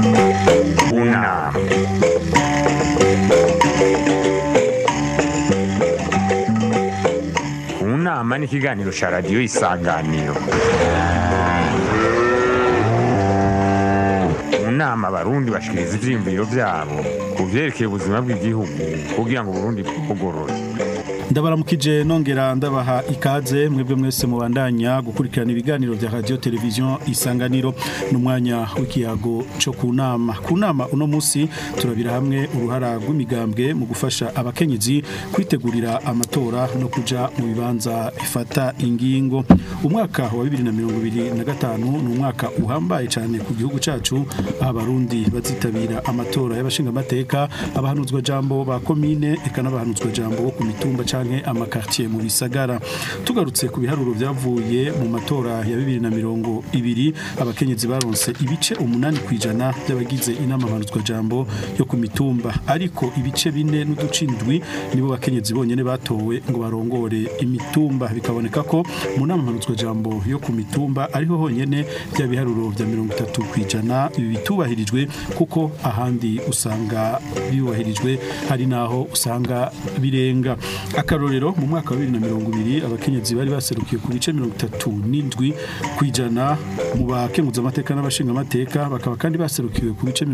Una. Unama ni ikiganiro cya radiyo isanganiro mu nama abarundi bashikiriza ivyiyumviro vyabo ku vyerekeye ubuzima bw'igihugu kugira ngo uburundi bwugorore ndabaramukije nongera ndabaha ikaze mwebwe mwese mubandanya gukurikirana ibiganiro vya radio television isanganiro n'umwanya w'ikiyago co ku nama ku nama uno musi turabira hamwe uruhara rw'imigambwe mu gufasha abakenyezi kwitegurira amatora no kuja mu bibanza bifata ingingo umwaka wa 2025 ni umwaka uhambaye cyane ku gihugu cacu aho abarundi bazitabira amatora y'abashingamateka abahanuzwa jambo ba komine eka n'abahanuzwa jambo bo ku mitumba canke amakartier mu bisagara tugarutse ku biharuro byavuye mu matora ya 2020 abakenyezi baronse ibice umunani kwijana by'abagize inama mpanuzwa jambo yo ku mitumba ariko ibice bine n'uducindwi nibo bakenyezi bonyene batowe ngo barongore imitumba bikaboneka ko mu nama mpanuzwa jambo yo ku mitumba ariho honyene bya biharuro bya 30 kwijana ibi bitubahirijwe kuko ahandi usanga bibahirijwe hari naho usanga birenga akarorero mu mwaka wa 2020 abakenyezi bari baserukiye ku bice 37 kwijana mu bakenguza amateka n'abashinga amateka bakaba kandi baserukiwe ku bice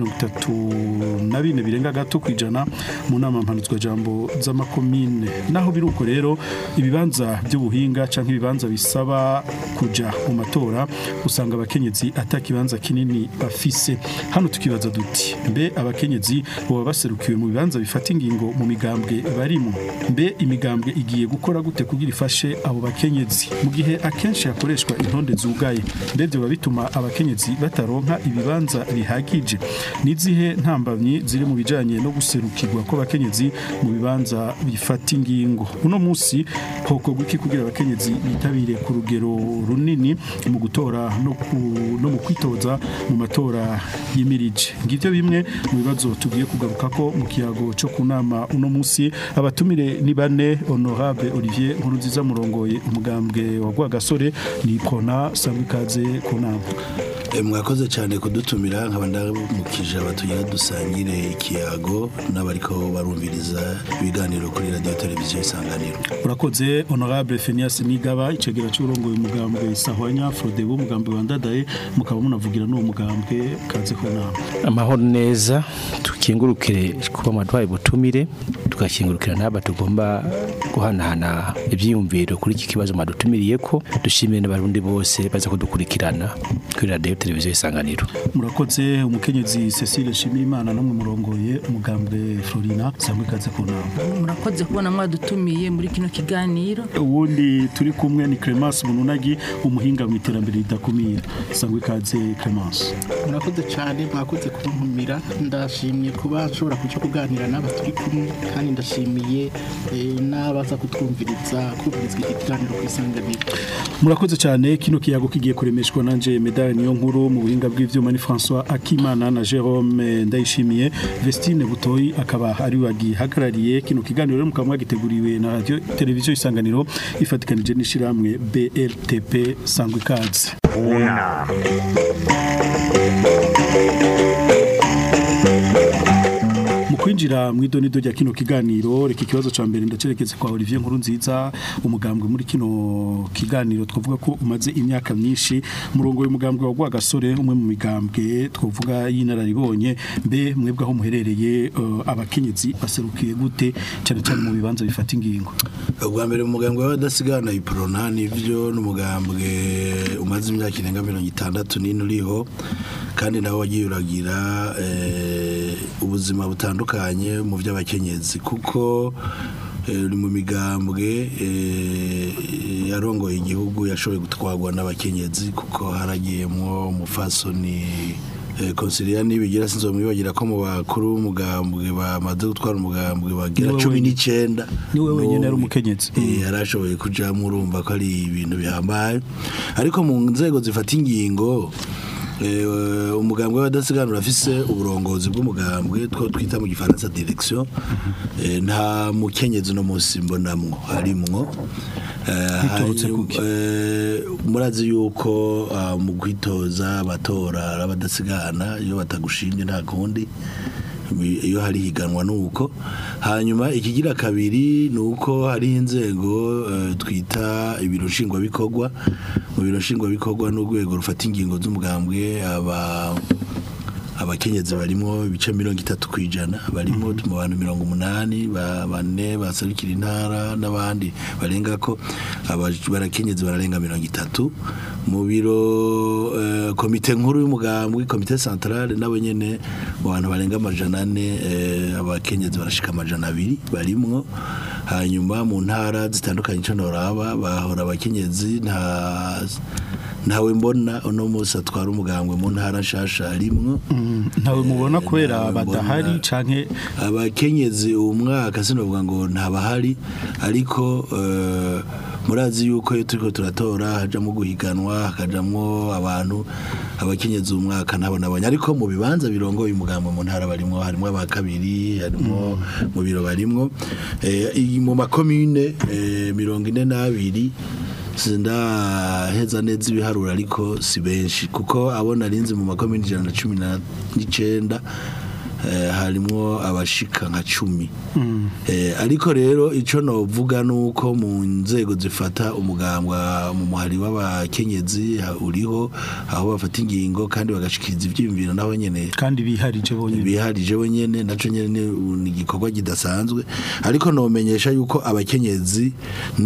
34 birenga gato kwijana mu nama mpanuzwa jambo z'amakomine naho biruko rero ibibanza by'ubuhinga canke ibibanza bisaba kuja mu matora usanga abakenyezi atakibanza kinini bafise hano tukibaza duti mbe abakenyezi boba baserukiwe mu bibanza bifata ingingo mu migambwe barimo mbe imigambwe igiye gukora gute kugira ifashe abo bakenyezi mu gihe akenshi hakoreshwa intonde zugaye mbebyo biba bituma abakenyezi bataronka ibibanza bihagije n'izihe ntambamyi ziri mu bijanye no guserukirwa kw'abakenyezi mu bibanza bifata ingingo uno munsi hokorwa iki kugira abakenyezi bitabire ku rugero runini mu gutora no, ku, no mu kwitoza mu matora yimirije ngivyo bimwe mu bibazo tugiye kugaruka ko mu kiyago cyo kunama uno munsi abatumire ni bane honorable Olivier Nkurunziza murongoye umugambwe wa Rwagasore ni Prona Sambikaze kunama mwakoze cyane kudutumira nkaba ndamukije abatugira dusangire ikiyago n'abariko barumviriza ibiganiro kuri radio televiziyo isanganiro urakoze honorable Phineas Nigaba icegera cy'urongoye umugambwe Sahwanya Frodebo umugambwe wa Ndadaye mukaba munavugira n'uwo mugambwe kaze kunama amahoro neza tukingurukire kuba amadwaye butumire tugakingurukira n'aba tugomba guhanahana ibyiyumviro kuri iki kibazo mwadutumiriye ko dushimire n'abarundi bose baza kudukurikirana kuri radio televiziyo isanganiro murakoze umukenyezi Cecile Shimimana namwe murongoye umugambwe Florina sangwe kaze kunama murakoze kubona mwadutumiye muri kino kiganiro ubundi turi kumwe ni Clemence Mununagi umuhinga mu iterambere ridakumira sangwe kaze Clemence murakoze cyane mwakoze kuntumira ndashimye kuba nshobora kuja kuganira n'aba turi kumwe kandi ndashimiye eh, n'abaza kutwumviriza kumviriza iki kiganiro ku isanganiro murakoze cyane kino kiyago kigiye kuremeshwa nanje medali niyo nkuru mu buhinga bw'ivyuma ni François Akimana na Jerome Ndayishimiye Vestine Butoyi akaba ari wagihagarariye kino kiganiro rero mukaba mwagiteguriwe na radio televiziyo isanganiro ifatikanije n'ishiramwe BRTP sangwe kazi Una. mu kwinjira mu idonido rya kino kiganiro reka ikibazo ca mbere ndacerekeze kwa Olivier Nkuru nziza umugambwe muri kino kiganiro twavuga ko umaze imyaka myinshi murongo w'umugambwe wa Rwagasore umwe mu migambwe twavuga y'inararibonye mbe mwebwe aho muherereye uh, abakenyezi baserukiye gute cyane cyane mu bibanza bifata ingingo ubwa mbere umugambwe w'abadasigana iprona nivyo n'umugambwe umaze imyaka irenga mirongo itandatu n'ine uriho kandi nawe wagiye uragira eh, ubuzima butandukanye mu by'abakenyezi kuko eh, uri mu migambwe eh, yarongoye igihugu yashoboye gutwarwa n'abakenyezi kuko haragiyemwo umufasoni konsiliya nibigira sinzomwibagira ko mu bakuru b'umugambwe bamaze gutwara umugambwe bagira Niwe cumi wenyine. n'icyenda Niwe wenyine ari umukenyezi. Eh, yarashoboye kujamo urumva ko ari ibintu bihambaye ariko mu nzego zifata ingingo Eh, umugambwe w'abadasiganura afise uburongozi bw'umugambwe two twita mu gifaransa direction Eh, nta mukenyezi no munsi mbonamwo harimwo Eh, Biturutse hari- kuki? eh, murazi yuko ah, mu kwitoza abatora abadasigana iyo batagushimye nta kundi iyo hari higanwa nuko hanyuma ikigira kabiri ni uko hariho inzego eh, twita ibiro nshingwabikorwa mu biro nshingwabikorwa n'urwego rufata ingingo z'umugambwe aba abakenyezi barimo ibice mirongo itatu ku ijana barimo mu bantu mirongo umunani ba- bane baserukira intara n'abandi barenga ko aba- barakenyezi bararenga mirongo itatu mu biro eh, komite nkuru y'umugambwe komite centrale nabo nyene mu bantu barenga amajana ane eh, abakenyezi barashika amajana abiri barimwo hanyuma mu ntara zitandukanye ico noraba bahora abakenyezi nta ntawe mbona uno munsi atwara umugambwe mu ntara nshasha arimwo ntawe mubona kubera ntawe badahari mbona. canke abakenyezi uwo mwaka sinovuga ngo ntabahari ariko eh, murazi yuko iyo turiko turatora hajamwo guhiganwa hakajamwo abantu abakenyezi uwo mwaka ntabwo nabonye ariko mu bibanza birongoye umugambo mu ntara barimwo harimwo aba kabiri harimwo mu biro barimwo Eh, iyi mu makomine eh, mirongo ine n'abiri sindaheza neza ibiharuro ariko si benshi kuko abo narinzi mu makomine ijana na cumi na- n'icenda eh, harimwo abashika nka cumi Eh, ariko rero ico novuga nuko mu nzego zifata umugambwa mu muhari w'abakenyezi ha- uriho aho bafata ingingo kandi bagashikiriza ivyiyumviro naho nyene kandi biharije bonyene biharije wenyene naco nyene ni- ni igikorwa kidasanzwe ariko nomenyesha yuko abakenyezi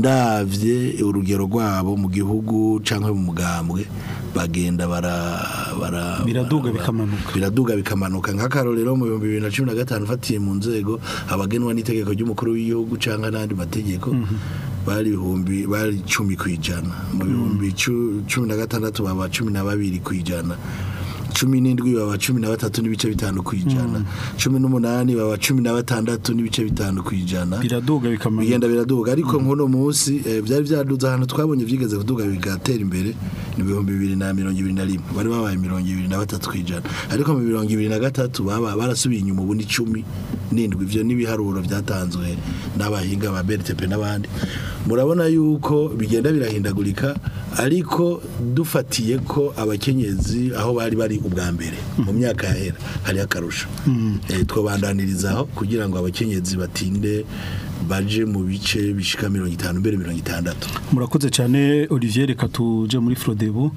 ndavye urugero rwabo mu gihugu canke mu mugambwe bagenda bara bara Biraduga bara- bikamanuka. biraduga bikamanuka nk'akarorero mu bihumbi bibiri na cumi na gatanu ufatiye mu nzego abagenwa n'itegeko ry'umukuru w'igihugu canke n'andi mategeko bari ibihumbi bari cumi ku ijana mu bihumbi cu- cumi na gatandatu baba cumi na babiri ku ijana cumi n'indwi baba cumi na batatu n'ibice bitanu ku ijana cumi n'umunani baba cumi na batandatu n'ibice bitanu ku ijana biraduga bikamanuka bigenda biraduga ariko nk'uno munsi eh, byari byaduze ahantu twabonye vyigeze kuduga bigatera imbere ni ibihumbi bibiri na mirongo ibiri na rimwe bari babaye mirongo ibiri na batatu kw'ijana ariko mu mirongo ibiri na gatatu baba barasubiye inyuma ubu ni cumi n'indwi ivyo n'ibiharuro vyatanzwe n'abahinga ba BRTP n'abandi murabona yuko bigenda birahindagurika ariko dufatiye ko abakenyezi aho bari bari ubwa mbere mu myaka yahera hari akarusho eh, twobandanirizaho kugira ngo abakenyezi batinde baje mu bice bishika mirongo itanu mbere mirongo itandatu murakoze cyane Olivier reka tuje muri Frodebu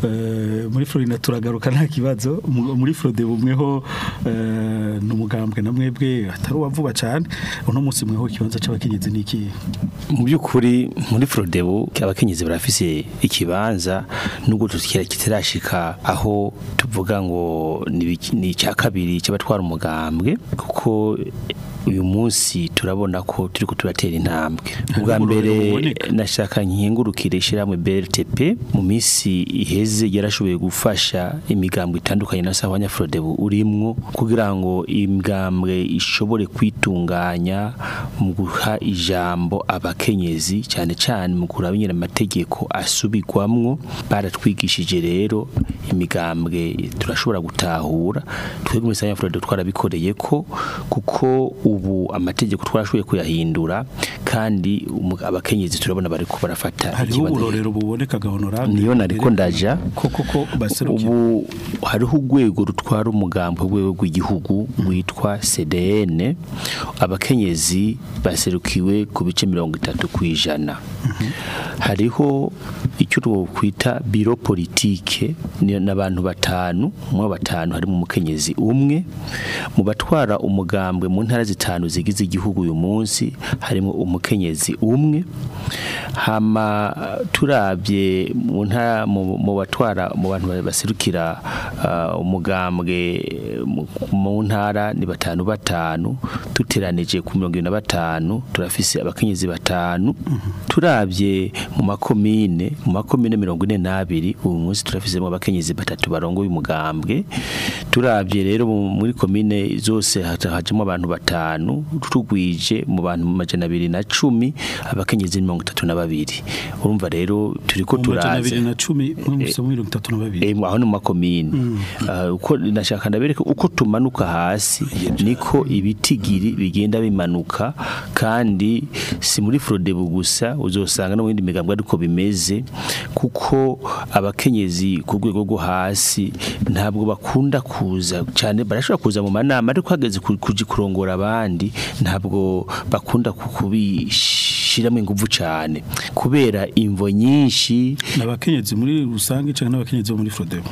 eh, muri Florina turagaruka nta kibazo Mu- muri Frodebu mweho eh, n'umugambwe na mwebwe atari uwavuba cyane uno munsi mweho ikibanza c'abakenyezi niki mu by'ukuri muri Frodebu abakenyezi barafise ikibanza nubwo tukira kitarashika aho tuvuga ngo ni biki- ni icya kabiri cy'abatwara umugambwe kuko uyu munsi turabona ko turiko turatera intambwe ubwa uburorero mbere buboneka. nashaka nkingurukire ishyirahamwe BRTP mu minsi iheze yarashoboye gufasha imigambwe itandukanye na sawa Frodebu urimwo kugira ngo imigambwe ishobore kwitunganya mu guha ijambo abakenyezi cyane cyane mu kuraba nyine amategeko asubirwamwo baratwigishije rero imigambwe turashobora gutahura twebwe muri sawa Frodebu twarabikoreye ko kuko ubu amategeko twarashoboye kuyahindura kandi umu- abakenyezi turabona bariko barafata hariho ikibanza uburorero buboneka honorable niyo nariko ndaja koko ko baserukira ubu hariho urwego rutwara umugambi urwego rw'igihugu witwa CDN abakenyezi baserukiwe ku bice mirongo itatu ku ijana hariho icyo twokwita biro politike ni n'abantu batanu mu batanu harimo umukenyezi umwe mu batwara umugambwe mu ntara zitanu zigize igihugu uyu munsi harimo umukenyezi umwe hama turabye mu ntara mu mu batwara mu bantu baserukira ah, umugambwe mu- mu ntara ni batanu batanu tuteranije ku mirongo irindwi na batanu turafise abakenyezi batanu turabye mu makomine mu mu makomine mirongo ine n'abiri ubu munsi turafizemo abakenyezi batatu barongoye umugambwe turabye rero mu- muri komine zose haca- hajemo abantu batanu tugwije mu bantu majana abiri na cumi abakenyezi mirongo itatu na babiri urumva rero turiko mu majana turaza abiri na cumi mwese mirongo itatu na babiri Eh, aho ni mu makomine Ah, uko nashaka ndabereka uko tumanuka hasi niko ibitigiri bigenda bimanuka kandi si muri Frodebu gusa uzosanga no mu yindi migambwe ariko bimeze kuko abakenyezi ku rwego rwo hasi ntabwo bakunda kuza cyane barashobora kuza mu manama ariko hageze ku- kuja kurongora abandi ntabwo bakunda kubishiramo ingufu cyane kubera imvo nyinshi n'abakenyezi muri rusange cyangwa n'abakenyezi bo muri Frodebo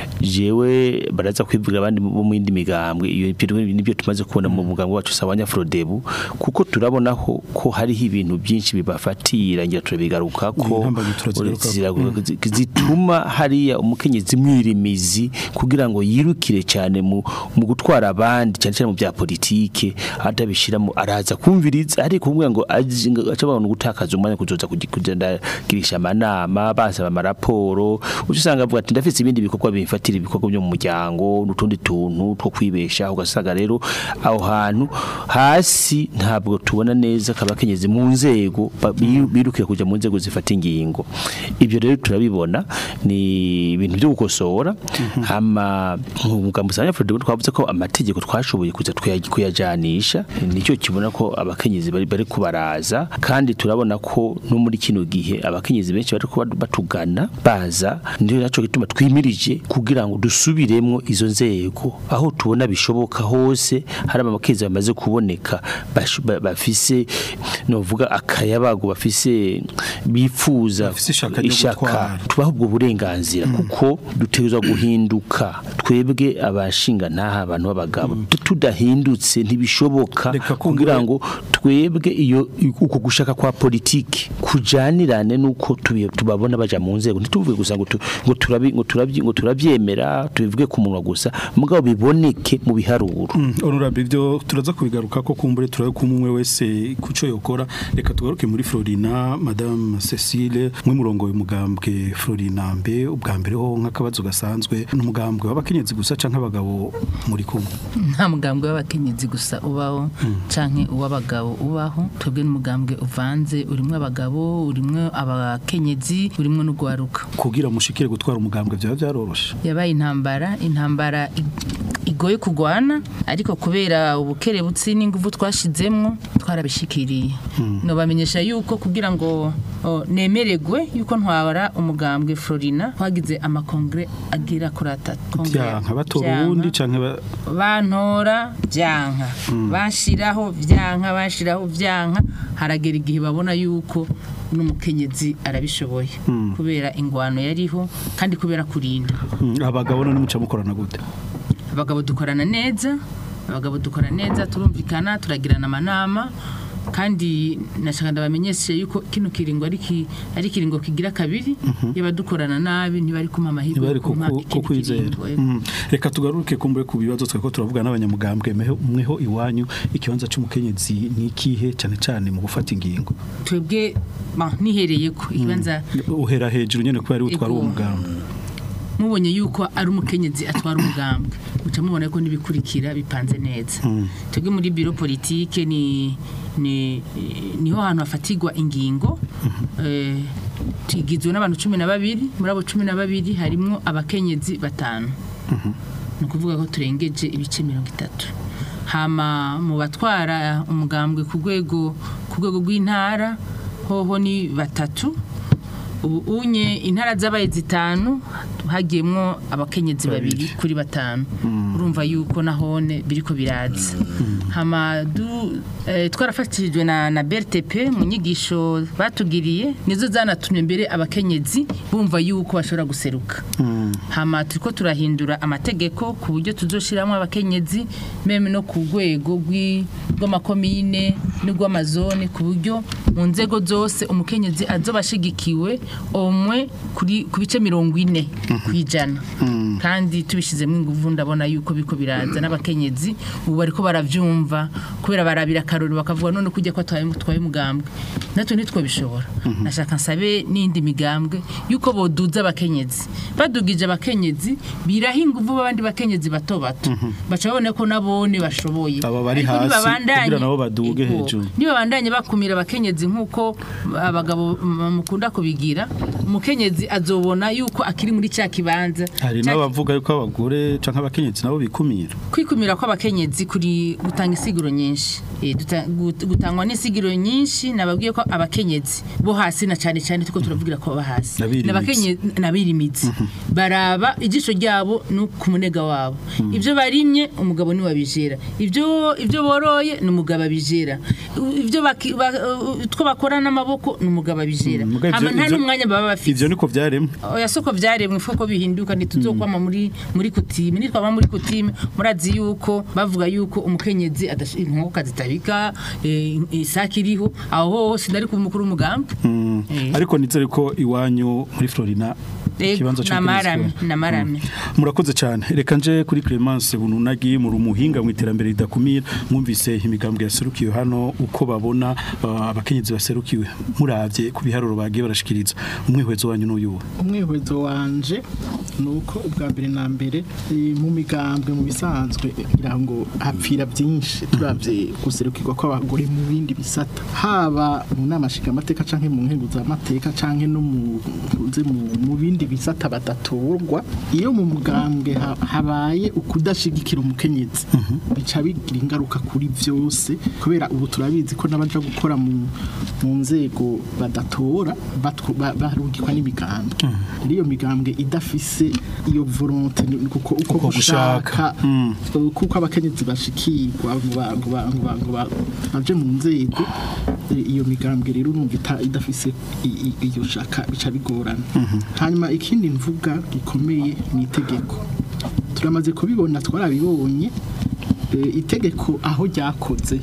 jewe baraza kwivugira abandi bo mu yindi migambwe iyo ibyo nibyo tumaze kubona mu mugambwe wacu sabanya Frodebu kuko turabonaho ko hariho ibintu byinshi bibafatira ngira turabigaruka ko Intambamyi turazigaruka. ziragu- zituma hariya umukenyezi mwirimizi kugira ngo yirukire cyane mu mu gutwara abandi cyane cyane mu bya politike atabishiramo araza kumviriza ariko kumwe ngo aje ngo aca abantu gutakaza umwanya kuzoza kugi- kugenda girisha amanama basaba amaraporo uca usanga avuga ati ndafite ibindi bikorwa bimfatira ibikorwa byo mu muryango n'utundi tuntu two kwibesha ugasanga rero aho hantu hasi ntabwo tubona neza kabakenyezi mu nzego ba- biru- birukira kuja mu nzego zifata ingingo ibyo rero turabibona ni ibintu byo gukosora hama mu mugambo usanga Fredebo twavuze ko amategeko twashoboye kuza twaya- kuyajanisha nicyo kibona ko abakenyezi bari bari kubaraza kandi turabona ko no muri kino gihe abakenyezi benshi bari kuba batugana baza ndio naco gituma twimirije kugira ngo dusubiremwo izo nzego aho tubona bishoboka hose hari abakenyezi bamaze kuboneka bashu- ba- bafise novuga akayabago bafise bifuza Bafise ishaka ryo gutwara. tubaho ubwo burenganzira kuko dutegerezwa guhinduka twebwe abashinga ntaha abantu b'abagabo tudahindutse ntibishoboka Reka kumbure- kugira ngo twebwe iyo uko gushaka kwa politiki kujanirane nuko tubi- tubabona baja mu nzego ntituvuge gusa ngo tu- ngo turabi- ngo turabyi- ngo turabyemera tubivuge ku munwa gusa mugabo biboneke mu biharuro honorable ibyo turaza kubigaruka ko kumbure turabe ko umwe wese kuco yokora reka tugaruke muri Florina madame Cecile mwe murongo umugambwe Florina mbe ubwa mbere ho nk'akabazo gasanzwe n'umugambwe w'abakenyezi gusa canke abagabo muri kumwe nta mugambwe w'abakenyezi gusa ubaho canke uw'abagabo ubaho twebwe n'umugambwe uvanze urimwo abagabo urimwo abakenyezi urimwo n'ugwaruka kugira mushikire gutwara umugambwe byaba byaroroshe yabaye intambara intambara ig- igoye kugwana ariko kubera ubukerebutsi n'ingufu twashizemwo twarabishikiriye no bamenyesha yuko kugira ngo o, nemeregwe yuko ntwara umugambwe Florina twagize amakongre agira kuri atatu Kongre ya- byanka batora Vyanka. uwundi canke ba- bantora byanka bashiraho byanka bashiraho byanka haragera igihe babona yuko n'umukenyezi arabishoboye kubera ingwano yariho kandi kubera kurinda Mm, abagabo none muca mukorana gute abagabo dukorana neza abagabo dukora neza turumvikana turagirana amanama kandi nashaka ndabamenyeshe yuko kino kiringo ari ki- ari kiringo kigira kabiri yaba dukorana nabi ntibari kumpa amahirwe ntibari yo kumpa ku ikindi kwizera kiringo, yego. Mm. reka tugaruke kumbure ku bibazo tweko turavuga n'abanyamugambwe meho- mweho iwanyu ikibanza c'umukenyezi ni ikihe cyane cyane mu gufata ingingo twebwe ba, nihereye ko ikibanza uhera hejuru nyene kubera ari utwara uwo Ego. mugambwe mubonye yuko ari umukenyezi atwara umugambwe muca mubona ko n'ibikurikira bipanze neza twebwe muri biro politike ni ni niho hantu hafatirwa ingingo eh, tugizwe n'abantu cumi na babiri muri abo cumi na babiri harimwo abakenyezi batanu ni ukuvuga ko turengeje ibice mirongo itatu hama mu batwara umugambwe ku rwego ku rwego rw'intara hoho ni batatu ubu unye intara zabaye zitanu hagiyemwo abakenyezi babiri kuri batanu urumva yuko nahone biriko biraza hama du eh, twarafatishijwe na na BRTP mu nyigisho batugiriye nizo zanatumye mbere abakenyezi bumva yuko bashobora guseruka hama turiko turahindura amategeko ku buryo tuzoshiramo abakenyezi meme no ku rwego rw'i- rw'amakomine n'urw'amazone ku buryo mu nzego zose umukenyezi azoba ashigikiwe omwe kuri ku bice mirongo ine kwijana kandi tubishizemo ingufu ndabona yuko biko biraza n'abakenyezi ubu bariko baravyumva kubera barabira akarori bakavuga none kujya ko atwaye twaye umugambwe natwe nitwo bishobora nashaka nsabe n'indi migambwe yuko boduza abakenyezi badugije abakenyezi biraha ingufu abandi bakenyezi bato bato baca babona ko nabone bashoboye Aba bari Ariko hasi nibabandanye- kugira nabo baduge Ego. hejuru. nibabandanye bakumira abakenyezi nk'uko abagabo m- mukunda kubigira umukenyezi azobona yuko akiri muri cya kibanza hari Ca- n'abavuga yuko abagore canke abakenyezi nabo bikumira kwikumira kw'abakenyezi kuri gutanga isiguro nyinshi Eh, duta- gut- gutangwa n'isiguro nyinshi nababwiye ko abakenyezi bo hasi na cyane cyane tuko turavugira ko baba hasi Nabirimizi. N'abakenye- nabirimizi baraba ijisho ryabo no ku munega wabo ibyo barimye umugabo niwe abijera ibyo ibyo boroye ni umugabo abijera ibyo baki- ba- utwo bakora n'amaboko ni umugabo abijera Muga ivyo- Hama nta ivyo- n'umwanya baba bafite ivyo niko vyaremwe oya soko vyaremwe fuko bihinduka ntituzokwama muri muri kutime nitwaba muri kutime murazi yuko bavuga yuko umukenyezi adash- inkoko kazitabika eh, isaki iriho aho hoho sinari kuba umukuru w'umugambi Eh. ariko nizere ko iwanyu muri Florina Ego, ikibanza namarame cy'ubukenyezi namarame murakoze cyane reka nje kuri Clemence bununagi mu rumuhinga mu iterambere ridakumira mwumvise imigambwe yaserukiwe hano uko babona uh, abakenyezi baserukiwe muravye ku biharuro bagiye barashikiriza umwihwezo wanyu n'uyuwe umwihwezo wanje ni uko ubwa mbere na mbere eh, mu migambwe mu bisanzwe ngira ngo hapfira byinshi turabye guserukirwa kw'abagore mu bindi bisata haba mu nama nshingamateka canke mu nkenguzamateka canke no mu nze mu mu bindi bisata badatorwa iyo mu mugambwe ha- habaye ukudashigikira umukenyezi bica bigira ingaruka kuri byose kubera ubu turabizi ko n'abaja gukora mu mu nzego badatora batwo- ba- barungikwa n'imigambwe iyo migambwe idafise iyo volonté ni- kuko uko Uko gushaka. gushaka eh, kuko abakenyezi bashikirwa ngo ba- ngo ba- ngo ba- ngo ba- baje mu nzego eh, iyo migambwe rero urumva ita- idafise i- i- iyo shaka bica bigorana hanyuma ikindi mvuga gikomeye ni itegeko turamaze kubibona twarabibonye eh, itegeko aho ryakoze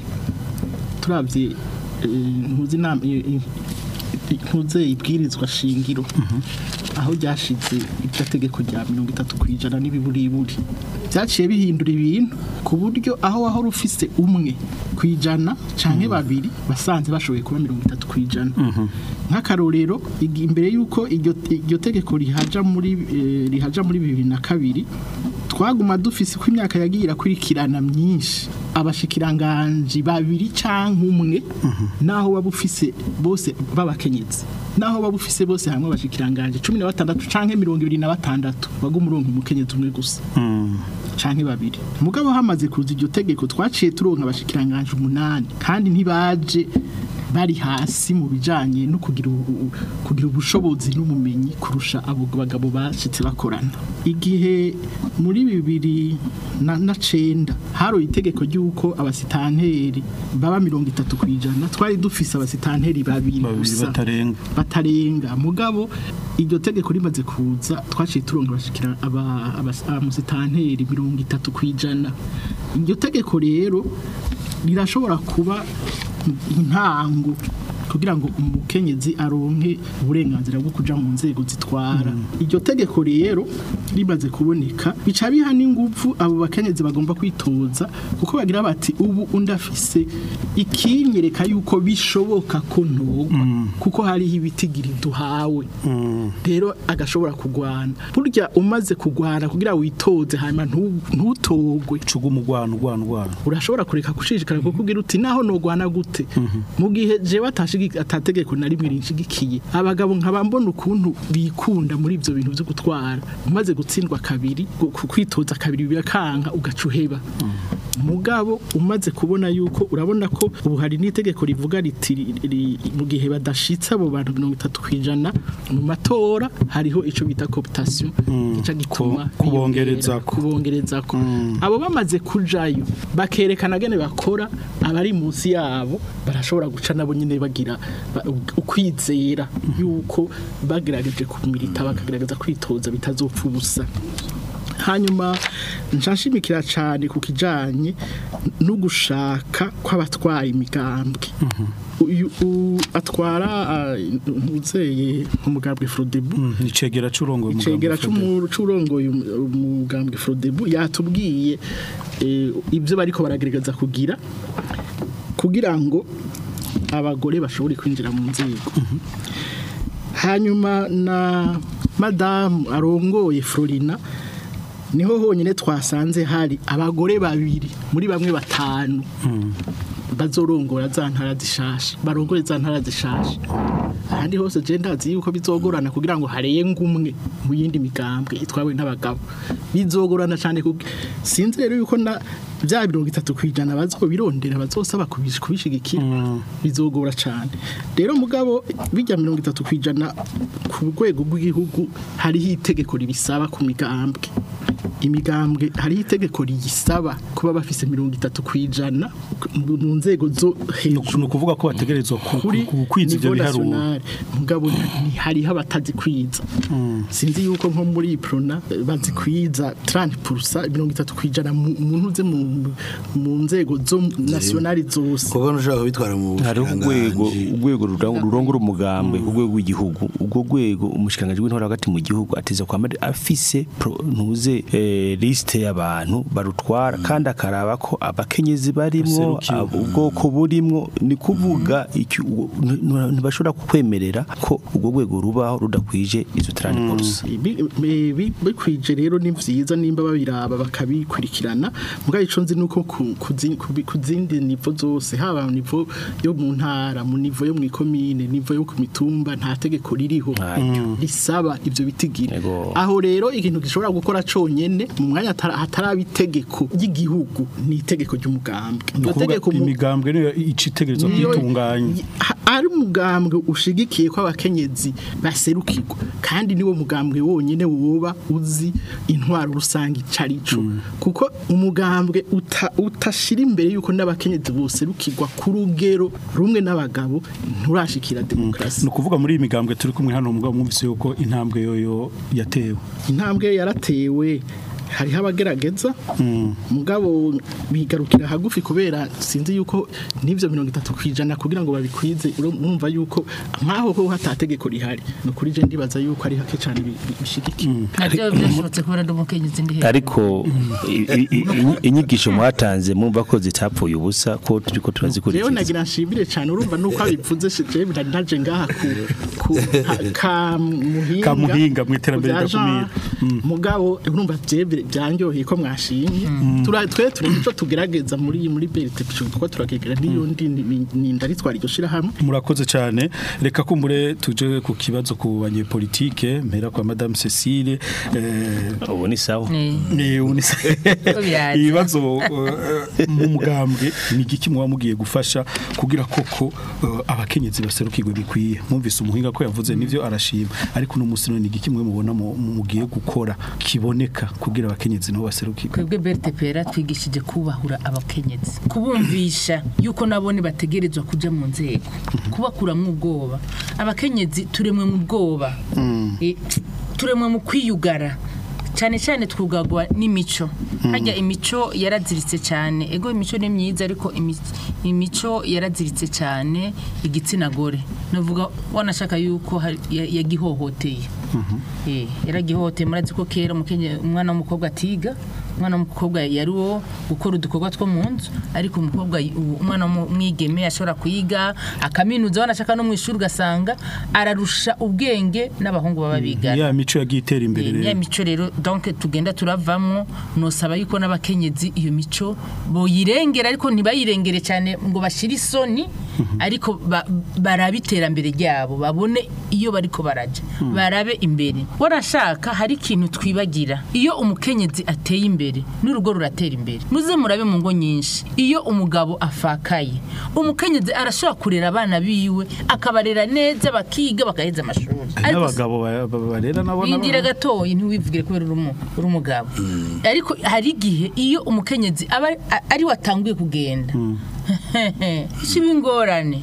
turabye eh, ntuzi inama i- i- ntuze ibwirizwa shingiro aho ryashize iryo tegeko rya mirongo itatu ku ijana n'ibiburiburi byaciye bihindura ibintu ku buryo aho wahora ufise umwe ku ijana canke babiri basanze bashoboye kuba mirongo itatu ku ijana nk'akarorero igi- imbere y'uko iryo iryo tegeko rihaja muri eh, rihaja muri bibiri na kabiri twaguma dufise ko imyaka yagiye irakurikirana myinshi abashikiranganji babiri canke umwe naho waba ufise bose babakenyezi naho waba ufise bose hamwe abashikiranganji cumi na batandatu canke mirongo ibiri na batandatu waguma uronka umukenyezi umwe gusa canke babiri mugabo hamaze kuza iryo tegeko twaciye turonka abashikiranganje umunani kandi ntibaje bari hasi mu bijanye no kugira ubu- kugira ubushobozi n'ubumenyi kurusha abo bagabo bashitse bakorana igihe muri bibiri na, na cenda haroye itegeko ry'uko abasitanteri baba mirongo itatu ku ijana twari dufise abasitanteri babiri babiri gusa batarenga batarenga mugabo iryo tegeko rimaze kuza twaciye turonka abashikira aba- abas- abamusitanteri mirongo itatu ku ijana iryo tegeko rero rirashobora kuba intango kugira ngo umukenyezi aronke uburenganzira bwo kuja mu nzego zitwara iryo tegeko rero rimaze kuboneka bica biha n'ingufu abo bakenyezi bagomba kwitoza kuko bagira bati ubu undafise ikinyereka yuko bishoboka ko ntogwa kuko hariho ibitigiri duhawe rero agashobora kugwana burya umaze kugwana kugira witoze hanyuma ntu- ntutogwe cuga umugwano ugwana ugwana urashobora kureka gushishikara kuko ugira uti naho nogwana gute mu gihe jewe atashigi atategeko na rimwe rinshigikiye abagabo nkaba mbona ukuntu bikunda muri ivyo bintu byo gutwara umaze gutsindwa kabiri gu- ku- kwitoza kabiri birakanka ugaca uheba mugabo umaze kubona yuko urabona ko ubu hari n'itegeko rivuga riti ri- ri- mu gihe badashitse abo bantu mirongo itatu kwijana mu matora hariho ico bita cooptation gica gituma Ku- kubongerezako. biyongera, kubongerezako abo bamaze kujayo bakerekana gene bakora abari munsi yabo barashobora guca nabo nyine bagira ba- ukwizera yuko bagerageje kumilita bakagerageza kwitoza bitazopfa ubusa hanyuma nshashimikira cyane ku kijanye no gushaka kw'abatwara imigambwe uyu u- atwara uzeye umugambwe Frodebu icegera c'urongo icegera c'umu- c'urongoye um- umugambwe Frodebu yatubwiye eh, ibyo bariko baragerageza kugira kugira ngo abagore bashobore kwinjira mu nzego hanyuma na madamu arongoye Florina niho honyine twasanze hari abagore babiri muri bamwe batanu bazorongora za ntara zishasha barongore za ntara zishasha ahandi hose je ndazi yuko bizogorana kugira ngo harenge umwe mu yindi migambwe itwawe n'abagabo bizogorana cyane kuko sinzi rero yuko na bya mirongo itatu ku ijana bazobirondera bazosaba kubish- kubishigikira bizogora cyane rero mugabo bijya mirongo itatu ku ijana ku rwego rw'igihugu hariho itegeko ribisaba ku migambwe imigambwe hariho itegeko riyisaba kuba bafise mirongo itatu ku ijana mu mu nzego zo hejuru ni ukuvuga ko bategerezwa ku- kuri ku- kwiza ivyo niveau biharuro national mugabo ni hariho abatazi kwiza sinzi yuko nko muri prona eh, bazi kwiza 30% mirongo itatu kwijana mu mu ntuze mu mu nzego zo nationali zose kuko ntushobora kubitwara mu hariho urwego bushikiranganji. urwego rurang- rurongora umugambwe ku rwego rw'igihugu ubwo rwego umushikiranganji w'intore hagati mu gihugu ateza kwama afise pro- ntuze eh, liste y'abantu barutwara kandi akaraba ko abakenyezi barimwo Baserukiwe. ab- ubwoko burimwo ni kuvuga iki- uwo- n- n- ntibashobora kukwemerera ko ubwo rwego rubaho rudakwije izo tarani polisi Bi- bi- bi- bikwije rero ni vyiza nimba babiraba bakabikurikirana mugabo ico nzi nuko ku- ku zi- ku bi- ku zindi nivo zose haba mu nivo yo mu ntara mu nivo yo mu ikomine nivo yo ku mitumba nta tegeko ririho risaba ivyo bitigiri Ego. aho rero ikintu gishobora gukora conyene mu mwanya hatara- hataraba itegeko ry'igihugu ni itegeko ry'umugambwe ni Iryo ukuvuga tegeko mu- imigambwe niyo icitegerezwa niyo- kwitunganya ha- ari umugambwe ushigikiye ko abakenyezi baserukirwa kandi niwo mugambwe wonyine woba uzi intwaro rusange icarico kuko umugambwe uta- utashira imbere yuko n'abakenyezi boserukirwa ku rugero rumwe n'abagabo nturashikira ni demokarasi ukuvuga muri iyi migambwe turi kumwe hano mugabo mwumvise yuko intambwe yoyo yatewe intambwe yaratewe hariho abagerageza mugabo bigarukira hagufi kubera sinzi yuko n'ibyo mirongo itatu ku ijana kugira ngo babikwize urumva yuko nk'aho ho hatategeko rihari ni ukuri je ndibaza yuko ari hake cyane bi- bi- bishigikiwe nabyo byashobotse kubera ndi umukenyezi ndi hejuru ariko i- i- i- inyigisho mwatanze mwumva ko zitapfuye ubusa ko turiko rero turazikurikiza nagira nshimire cyane urumva nuko abivuze je ndaje ngaha ku ku ha- ka muhinga Ka muhinga mu iterambere ku bya ridakumira. genre. mugabo urumva je byanyoheye ko mwashimye Tura- twe turi ico tugerageza muri muri BRT kuko turagegera niyo ndi ni- ni ndaritwara iryo shira hamwe murakoze cyane reka kumbure tuje ku kibazo ku banyepolitike mpera kwa madame Cecile eh, ubu ni sawa Eh, ni unisa biraza. ibibazo eh, mu mugambwe ni igiki muba mugiye gufasha kugira koko eh, abakenyezi baserukirwe bikwiye mwumvise umuhinga ko yavuze nivyo arashima ariko no musi ni igiki mwe mubona mu- mu- mugiye gukora kiboneka kugira abakenyezi nabo baserukirwe twebwe BRTPR twigishije kubahura abakenyezi kubumvisha yuko nabone bategerezwa kuja mu nzego kubakuramwo ubwoba abakenyezi turemwe mu bwoba Eh, turemwe mu kwiyugara cyane cyane twugagwa n'imico hajya imico yaraziritse cyane ego imico ni myiza ariko imi- imico yaraziritse cyane igitsina gore navuga wanashaka yuko hari- ya- yagihohoteye Eh, yaragihohoteye murazi ko kera umukenye- umwana w'umukobwa atiga umwana w'umukobwa yari uwo gukora udukorwa two mu nzu ariko umukobwa y- u- umwana w'umwigeme ashobora kuyiga akaminuza wanashaka no mu ishuri ugasanga ararusha ubwenge n'abahungu baba bigana ya mico yagiye itera imbere Eh, ya rero mico rero donc tugenda turavamwo nosaba yuko n'abakenyezi iyo mico boyirengera ariko ntibayirengere cyane ngo bashire isoni ariko ba- barabe iterambere ryabo babone iyo bariko baraja barabe imbere warashaka hari ikintu twibagira iyo umukenyezi ateye imbere n'urugo ruratera imbere muze murabe mu ngo nyinshi iyo umugabo afakaye umukenyezi arashobora kurera abana biwe akabarera neza bakiga bagaheza amashuri Ariko n'abagabo ba- ba- barera nabo bindira nabo- gatoyi ntiwivugire kubera uri umu- uri umugabo ariko hari igihe iyo umukenyezi aba a- ari watanguye kugenda kiba ingorane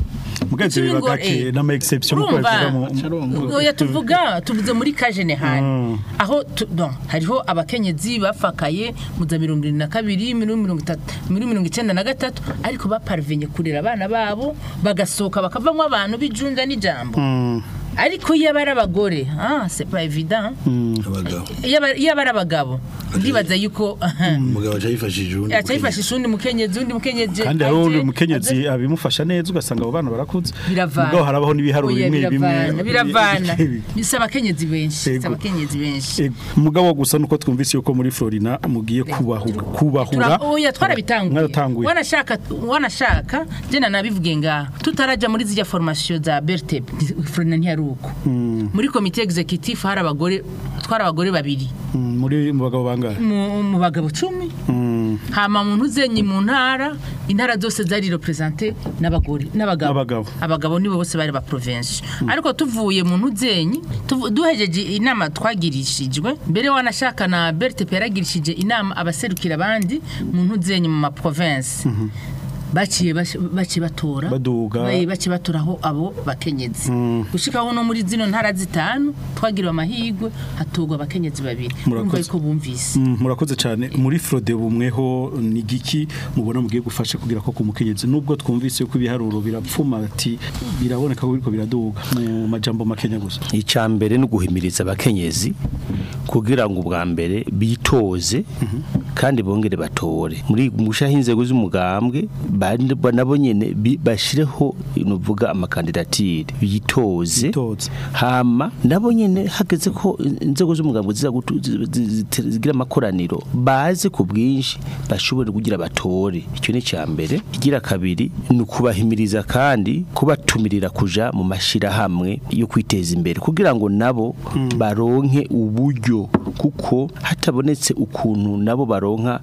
mugenzi Ikibi biba ngo, gake eh, n'ama exception uko urumva? bavuga mu Carongo. oya tuvuga tuvuze muri kajenehani aho tu- don, hariho abakenyezi bafakaye mu za mirongo irindwi na kabiri mirongo mirongo itatu muri mirongo icyenda na gatatu ariko baparivenye kurera abana babo bagasohoka bakavamo abantu bijunja n'ijambo ariko iyo aba ari abagore ah c'est pas évident abagabo iyo aba- iyo aba ari abagabo ndibaza yuko umugabo aca yifashije uwundi yaca yifashisha undi mukenyezi undi mukenyezi kandi hariho aje- undi aje- mukenyezi abimufasha neza ugasanga abo bana barakuze biravana mugabo harabaho n'ibiharuro Oya, bimwe bimwe biravana biravana bi- bisa abakenyezi benshi Yego. bisa abakenyezi benshi Ego, mugabo gusa nuko twumvise yuko muri Florina mugiye kubahura kubahura Tura- oya twarabitanguye mwaratanguye wanashaka wanashaka je nabivuge nga tutaraja muri zijya formation za Bertep Florina ntiyari uko muri comité executif hari abagore twari abagore babiri Mm, muri mu bagabo bangahe mu mu bagabo cumi hama mu ntuzenyi mu ntara intara zose zari represente n'abagore n'abagabo N'abagabo. abagabo nibo bose bari ba province ariko tuvuye mu ntuzenyi tuvu- duhejeje inama twagirishijwe mbere wanashaka na Bertep yaragirishije inama abaserukira abandi mu ntuzenyi mu ma province baciye baci- baciye batora Baduga. Bayi- baciye batoraho abo bakenyezi gushikaho no muri zino ntara zitanu twagiriwe amahirwe hatorwa abakenyezi babiri Murakoze. urumva yuko bumvise Mm, murakoze cyane muri Frode bumweho ni giki mubona mugiye gufasha kugira ko kumukenyezi nubwo twumvise yuko ibiharuro birapfuma ati biraboneka ko biriko biraduga mu majambo makenya gusa icya mbere ni uguhimiriza abakenyezi kugira ngo ubwa mbere bitoze kandi bongere batore muri mushaho inzego z'umugambwe bandi- ba- nabo nyene bi- bashireho nuvuga amakandidatire bitoze Bitoze. hama nabo nyene hageze ko inzego z'umugambwe ziza gutu- zi- zi- zi- zigira amakoraniro baze ku bwinshi bashobore kugira batore icyo ni icya mbere igira kabiri ni ukubahimiriza kandi kubatumirira kuja mu mashirahamwe yo kwiteza imbere kugira ngo nabo baronke uburyo kuko hatabonetse ukuntu nabo baronka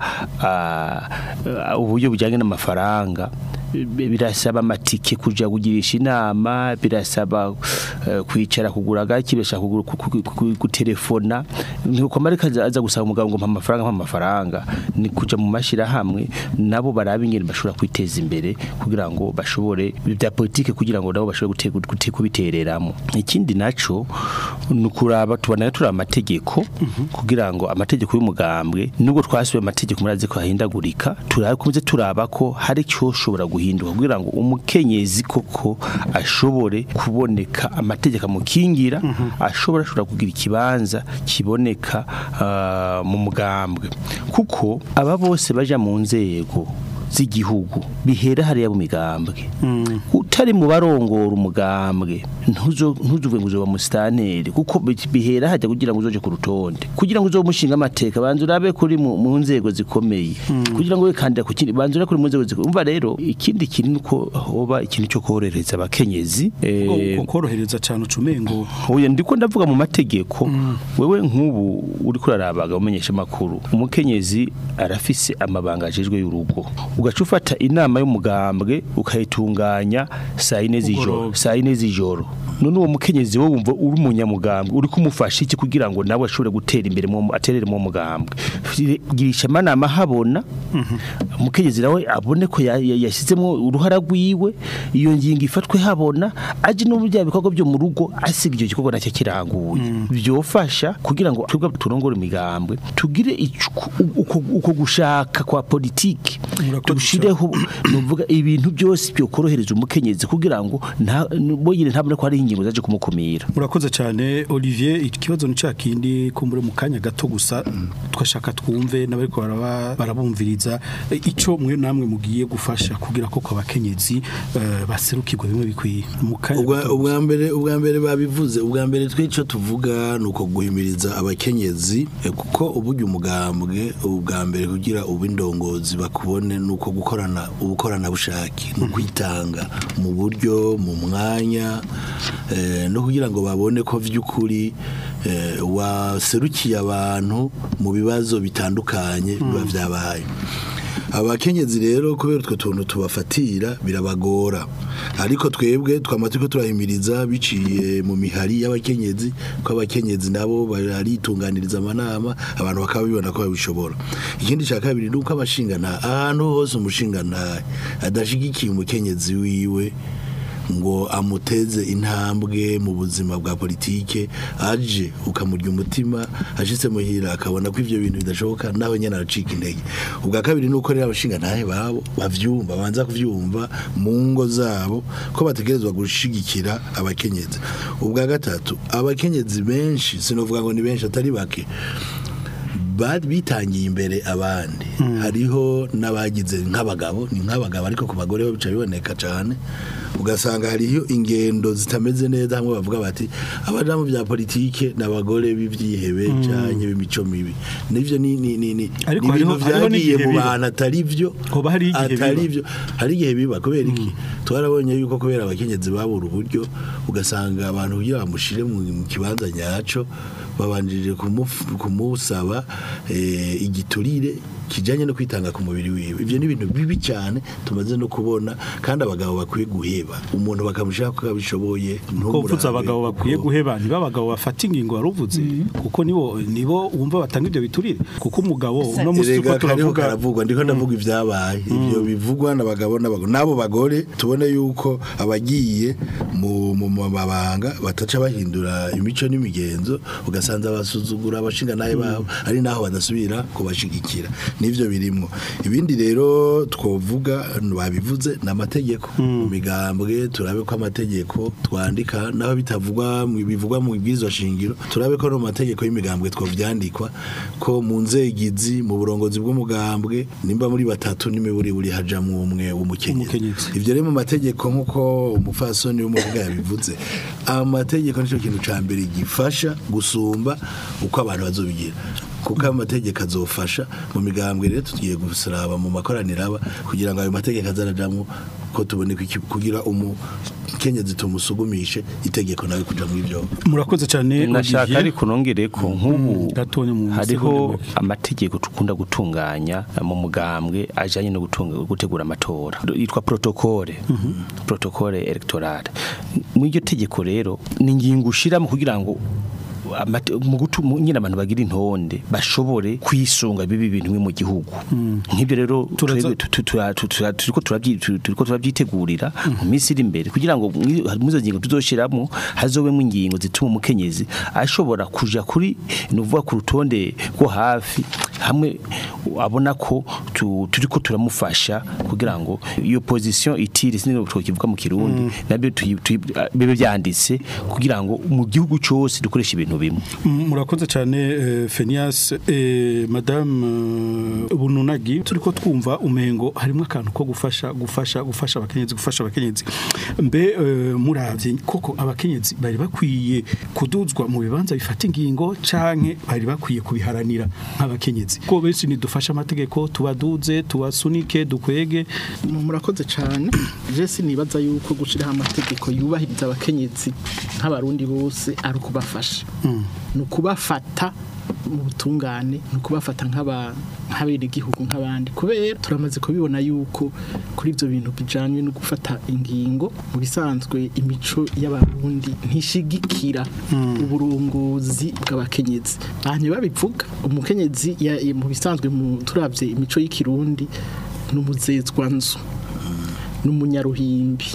ah, ah, uburyo bujyanye n'amafaranga bi- birasaba amatike kuja kugirisha inama birasaba eh, kwicara kugura gaki birasaba kugura ku- ku- ku- gutelefona nkuko marika aza gusaba umugabo ngo mpa amafaranga mpa amafaranga ni kuja mu mashirahamwe nabo barabe ingene bashobora kwiteza imbere kugira ngo bashobore bya politike kugira ngo nabo bashobore gute- gute- kubitereramo ikindi naco ni ukuraba tubona turi amategeko kugira ngo amategeko y'umugambwe nubwo twasubiye amategeko murazi ko ahindagurika turakomeze turaba ko hari icyo ushobora guhinduka kugira ngo umukenyezi koko ashobore kuboneka amategeko amukingira ashobora ashobora kugira ikibanza kiboneka ah, mu mugambwe kuko aba bose baja mu nzego z'igihugu bihera hariya mu migambwe utari mu barongora umugambwe ntuzo ntuzuve ngo uzoba musitanteri kuko bi- bihera hajya kugira ngo uzoje ku rutonde kugira ngo uzobe umushinga amateka banza urabe kuri mu, mu nzego zikomeye kugira ngo wikandira ku kindi banza urabe kuri mu nzego zikomeye umva rero ikindi kintu nuko hoba ikintu cyo korohereza abakenyezi eh, Ko- korohereza cyane ucumengo Oya ndiko ndavuga mu mategeko wewe nk'ubu uri kurarabaga umenyesha makuru umukenyezi arafise amabanga ajejwe y'urugo ugaca ufata inama y'umugambwe ukayitunganya saa yine z'ijoro Kugoroba. saa yine z'ijoro none uwo mukenyezi wowe wumva uri umunyamugambwe uri kumufasha iki kugira ngo nawe ashobore gutera imbere mu aterere mu mugambwe girisha amanama habona umukenyezi nawe abone ko ya- ya- yashyizemo uruhara rwiwe iyo ngingo ifatwe habona aje no mu bya bikorwa byo mu rugo asiga icyo gikorwa nacyo kiranguye byofasha kugira ngo twebwe turongore imigambwe tugire icu- uko uko gushaka kwa politiki Murakoze dushireho nuvuga ibintu byose byo korohereza umukenyezi kugira ngo nta boyine ntabone ko hari ingingo zaje kumukumira murakoze cyane Olivier ikibazo ni kindi kumbure mu kanya gato gusa twashaka twumve n'abariko baraba- barabumviriza E, ico mwe namwe mugiye gufasha kugira ko abakenyezi eh, baserukirwa bimwe bikwiye mu kanya ubwa gato gusa. ubwa mbere ubwa mbere babivuze ubwa mbere twico tuvuga nuko guhimiriza abakenyezi eh, kuko uburyo umugambwe ubwa mbere kugira ubindongozi bakubone nuko gukorana ubukorana bushaki no kwitanga mu buryo mu mwanya eh, no kugira ngo babone ko vy'ukuri eh, waserukiye abantu mu bibazo bitandukanye biba vyabaye abakenyezi rero kubera utwo tuntu tubafatira birabagora ariko twebwe twama turiko turahimiriza biciye mu mihari y'abakenyezi ko abakenyezi nabo baritunganiriza amanama abantu bakaba bibona ko babishobora ikindi cya kabiri ni uko abashingana ahantu hose umushingana adashigikiye umukenyezi wiwe ngo amuteze intambwe mu buzima bwa politike aje ukamurya umutima ashitse muhira akabona ko ivyo bintu bidashoboka nawe nyene aracika intege ubwa kabiri nuko rero abashinga ntahe babo bavyumva banza kuvyumva mu ngo zabo ko bategerezwa gushigikira abakenyezi ubwa gatatu abakenyezi benshi sinovuga ngo ni benshi atari bake ba- bitangiye imbere abandi hariho n'abagize nk'abagabo ni nk'abagabo ariko ku bagore bo bica biboneka cyane ugasanga hariho ingendo zitameze neza hamwe bavuga bati abaja mu bya politike n'abagore b'ivyihebe cyane b'imico mibi nivyo ni ni ni ni Ariko ni ibintu hariho- hariho vyagiye n'igihe mu biba. bantu atari vyo Hoba hari igihe atari biba. vyo hari igihe biba kubera iki twarabonye yuko kubera abakenyezi babura uburyo ugasanga abantu kugira bamushire mu mu kibanza nyaco babanjije kumuf- kumusaba eh, igiturire kijanye no kwitanga ku mubiri wiwe ivyo ni ibintu bibi cyane tumaze no kubona kandi abagabo bakwiye guheba umuntu bakamushaka ko abishoboye ko uvuze abagabo bakwiye guheba niba abagabo bafata ingingo waruvuze kuko nibo nibo wumva batanga ibyo biturire kuko umugabo uno musi uko Erega kariho turavuga karavugwa ndiko ndavuga ibyabaye ibyo bivugwa n'abagabo n'abagore n'abo bagore tubone yuko abagiye mu mu mabanga bataca bahindura imico n'imigenzo ugasanza basuzugura abashinga naye babo ari naho badasubira kubashigikira nivyo birimwo ibindi rero twovuga babivuze n'amategeko mu migambwe turabe ko amategeko twandika naho bitavugwa mu- bivugwa mu bwizo shingiro turabe ko no mu mategeko y'imigambwe twovyandikwa ko mu nzegizi mu burongozi bw'umugambwe nimba muri batatu n'imiburi buri hajamwo umwe w'umukenyezi Umukenyezi. ivyo rero mu mategeko nk'uko umufasoni w'umuvuga yabivuze amategeko nico kintu ca mbere gifasha gusumba uko abantu bazobigira kuko amategeko azofasha mu migambwe rero tugiye gusaraba mu makoraniro aba kugira ngo ayo mategeko azarajamwo ko tubone ko iki- kugira umukenyezi tumusugumishe itegeko nawe kuja muri ivyo murakoze cyane nashaka Olivier. ariko nongere ko nk'ubu gatonya mu hariho segonda make. amategeko tukunda gutunganya mu mugambwe ajanye no gutunga gutegura amatora yitwa protocole protocole electorale mu iryo tegeko rero ni ingingo ushiramo kugira ngo amate- mu gutu- mu- nyine abantu bagira intonde bashobore kwisunga bibi bintu bimwe mu gihugu nk'ibyo rero Turaza- twebwe tu- tu- tura- tu- tura- turiko turabyi- tu- turiko turabyitegurira mu minsi iri imbere kugira ngo muri muri izo ngingo tuzoshiramo hazobemo ingingo zituma umukenyezi ashobora kuja kuri nuvuga ku rutonde rwo hafi hamwe abona ko tu- turiko turamufasha kugira ngo iyo position itire sinino twokivuga mu kirundi nabyo tuyi- tuyi- bibe byanditse kugira ngo mu gihugu cyose dukoreshe ibintu bimwe Mm, murakoze cyane eh, Phineas eh, madame eh, Bununagi turiko twumva umengo harimo akantu ko gufasha gufasha gufasha abakenyezi gufasha abakenyezi mbe eh, muravye koko abakenyezi bari bakwiye kuduzwa mu bibanza bifata ingingo canke bari bakwiye kubiharanira nk'abakenyezi ko benshi nidufasha amategeko tubaduze tubasunike dukwege murakoze cyane jesi nibaza yuko gushyiraho amategeko yubahiriza abakenyezi nk'abarundi bose ari ukubafasha ni ukubafata mu butungane ni ukubafata nk'aba- nk'abenegihugu nk'abandi kubera turamaze kubibona yuko kuri ibyo bintu bijyanye no gufata ingingo mu bisanzwe imico y'abarundi ntishigikira uburongozi bw'abakenyezi abantu babivuga umukenyezi ya- mu bisanzwe mu- turabye imico y'ikirundi ni umuzezwanzu ni umunyaruhimbi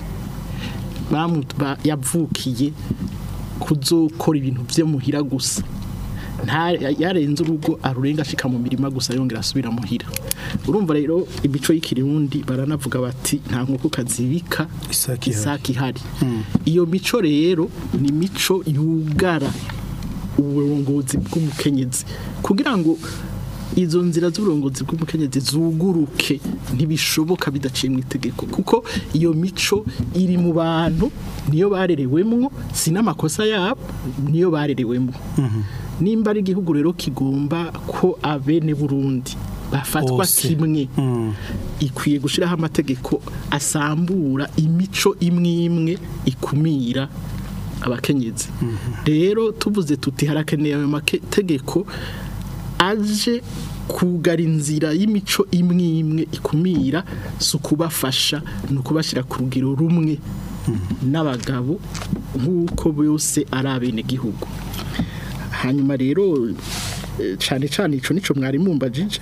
Bamu- ba- yavukiye kuzokora ibintu byo muhira gusa nta yarenze urugo arurenga ashika mu mirima gusa yongera asubira muhira urumva rero imico y'ikirundi baranavuga bati nta nkoko kazibika Isaki ihari." isaki ihari iyo mico rero ni mico yugara uburongozi bw'umukenyezi kugira ngo izo nzira z'uburongozi bw'umukenyezi zuguruke ntibishoboka bidaciye mu itegeko kuko iyo mico iri mu bantu niyo barerewemwo si n'amakosa yabo niyo barerewemwo nimba ari igihugu rero kigomba ko abene Burundi bafatwa Bose. kimwe Mm. ikwiye gushyiraho amategeko asambura imico imwe imwe ikumira abakenyezi rero tuvuze tuti harakeneye ayo mategeko aje kugara inzira y'imico imwe imwe ikumira si ukubafasha ni ukubashyira ku rugero rumwe n'abagabo nk'uko bose ari abenegihugu hanyuma rero eh, cyane cyane ico nico mwari mumbajije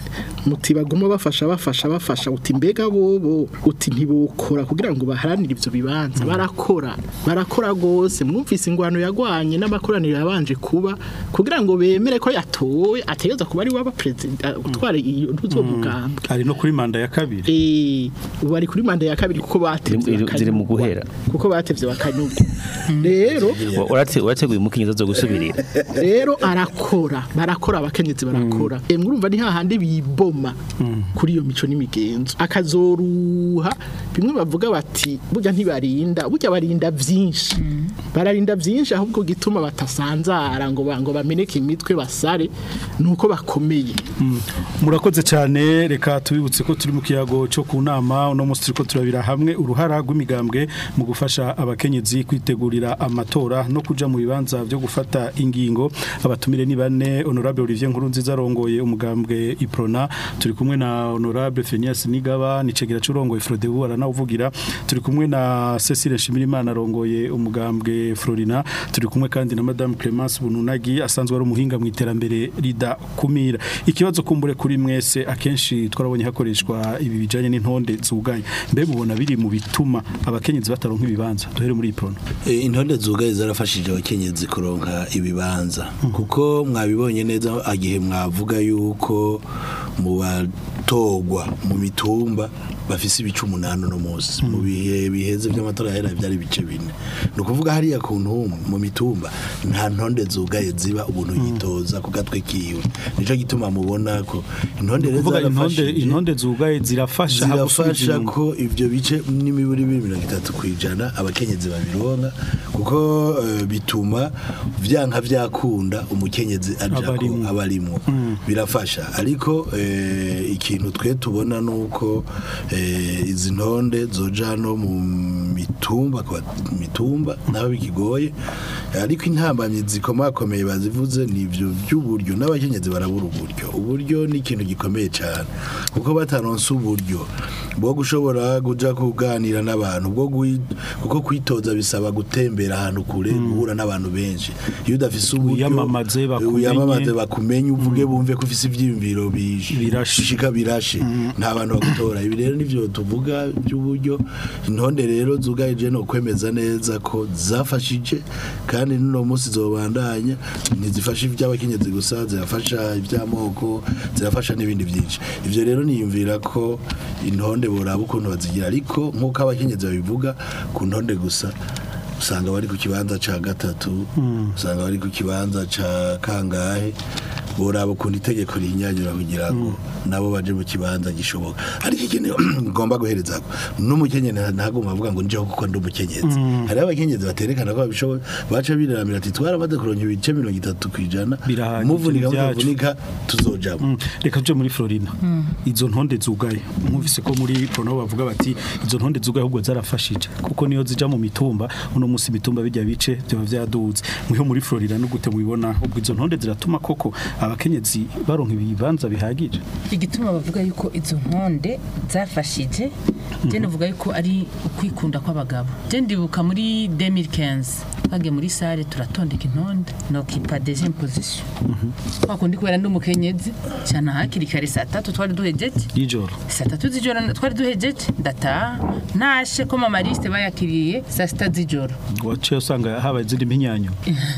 muti baguma bafasha bafasha bafasha uti mbega bobo uti ntibokora kugira ngo baharanire ivyo bibanza barakora barakora gose mwumvise ingwano yagwanye n'amakoraniro yabanje kuba kugira ngo bemere ko yatowe ategeza kuba ari waba president utware iyo ntuzo mugambwe ari no kuri manda ya kabiri eh ubu ari kuri manda ya kabiri kuko batevye Ziri- ziri mu bakanyurwa. guhera. kuko batevye bakanyurwa rero urate urateguye umukenyezi zo gusubirira rero arakora barakora abakenyezi barakora mm. urumva ni hahandi biboma kuri iyo mico n'imigenzo akazoruha bimwe bavuga bati burya ntibarinda burya barinda vyinshi bararinda vyinshi ahubwo gituma batasanzara ngo ba- ngo bameneke imitwe basare nuko bakomeye murakoze cyane reka tubibutse ko turi mu kiyago cyo ku nama uno munsi turiko turabira hamwe uruhara rw'imigambwe mu gufasha abakenyezi kwitegurira amatora no kuja mu bibanza byo gufata ingingo abatumire ni bane honorable Olivier Nkurunziza arongoye umugambwe Iprona turi kumwe na honorable Phineas Nigaba nicegera curongoye Frodebu aranawuvugira turi kumwe na Cecile Shimirimana arongoye umugambwe Florina turi kumwe kandi na madame Clemence Bununagi asanzwe ari umuhinga mu iterambere rida kumira ikibazo kumbure kuri mwese akenshi twarabonye hakoreshwa ibi bijanye n'intonde zugaye mbe mubona biri mu bituma abakenyezi bataronka ibibanza duhere muri iprona Eh, intonde zugaye zarafashije abakenyezi kuronka ibibanza kuko mwabibonye neza agihe mwavuga yuko mu batogwa mu mitumba bafise ibice umunani uno munsi mu bihe biheze by'amatora yahera byari ibice bine ni ukuvuga hariya ku ntumwa mu mitumba nta ntonde zugaye ziba ubuntu yitoza ku gatwe kiwe nico gituma mubona ko intonde rero kuvuga intonde zarafashije intonde zugaye zirafasha hagusubiza zirafasha inyuma. ko ibyo bice n'imiburi mirongo itatu ku ijana abakenyezi babironka kuko eh, bituma vyanka vyakunda umukenyezi aja ko Abarimwo. abarimwo birafasha ariko eh, ikintu twe tubona nuko eh, izi ntonde zoja no mu mitumba ku bat- mitumba naho bikigoye ariko intambamyi zikomakomeye bazivuze ni ivyo by'uburyo n'abakenyezi barabura uburyo uburyo ni ikintu gikomeye cyane kuko bataronse uburyo bwo gushobora kuja kuganira n'abantu bwo gui- kuko kwitoza bisaba gutembera ahantu kure guhura n'abantu benshi iyo udafise uburyo Wiyamamaze, bakumenye. wiyamamaze bakumenye uvuge bumve ko ufise ivyiyumviro Birashe. bishika birashe nta bantu bagutora ibi rero nivyo tuvuga by'uburyo intonde rero zugaje no kwemeza neza ko zafashije kandi n'uno munsi zobandanya ntizifasha iby'abakenyezi gusa zirafasha iby'amoko zirafasha n'ibindi byinshi ivyo rero niyumvira ko intonde boraba ukuntu bazigira ariko nk'uko abakenyezi babivuga ku ntonde gusa usanga bari ku kibanza ca gatatu usanga bari ku kibanza ca kangahe boraba ukuntu itegeko rihinyanyura kugira ngo nabo baje mu kibanza gishoboka ariko ikintu ngomba guhereza n'umukenyezi ntagomba avuga ngo njeho kuko ndi umukenyezi hariho abakenyezi baterekana ko babishoboye baca biramira ati twaramaze kuronka ibice mirongo itatu ku ijana Birahagije muvunika ibyacu." mutavunika tuzojamo Mm, reka tuje muri Florina izo ntonde zugaye mwumvise ko muri Prono bavuga bati izo ntonde zugaye ahubwo zarafashije kuko niyo zija mu mitumba uno munsi mitumba bijya bice byo byaduze mwiho muri Florina no gute mubibona ubwo izo ntonde ziratuma koko abakenyezi baronka ibibanza bihagije igituma bavuga yuko izo ntonde zafashije je ndavuga yuko ari ukwikunda kw'abagabo je ndibuka muri 2015 twagiye muri sale turatondeka intonde nokipa deuxième position twakundi kubera ndi umukenyezi cyane hakiri kare saa tatu twari duhejeje y'ijoro saa tatu z'ijoro twari duhejeje ndataha ntashe ko mama liste bayakiriye saa sita z'ijoro waciye usanga habaye izindi mpinyanyo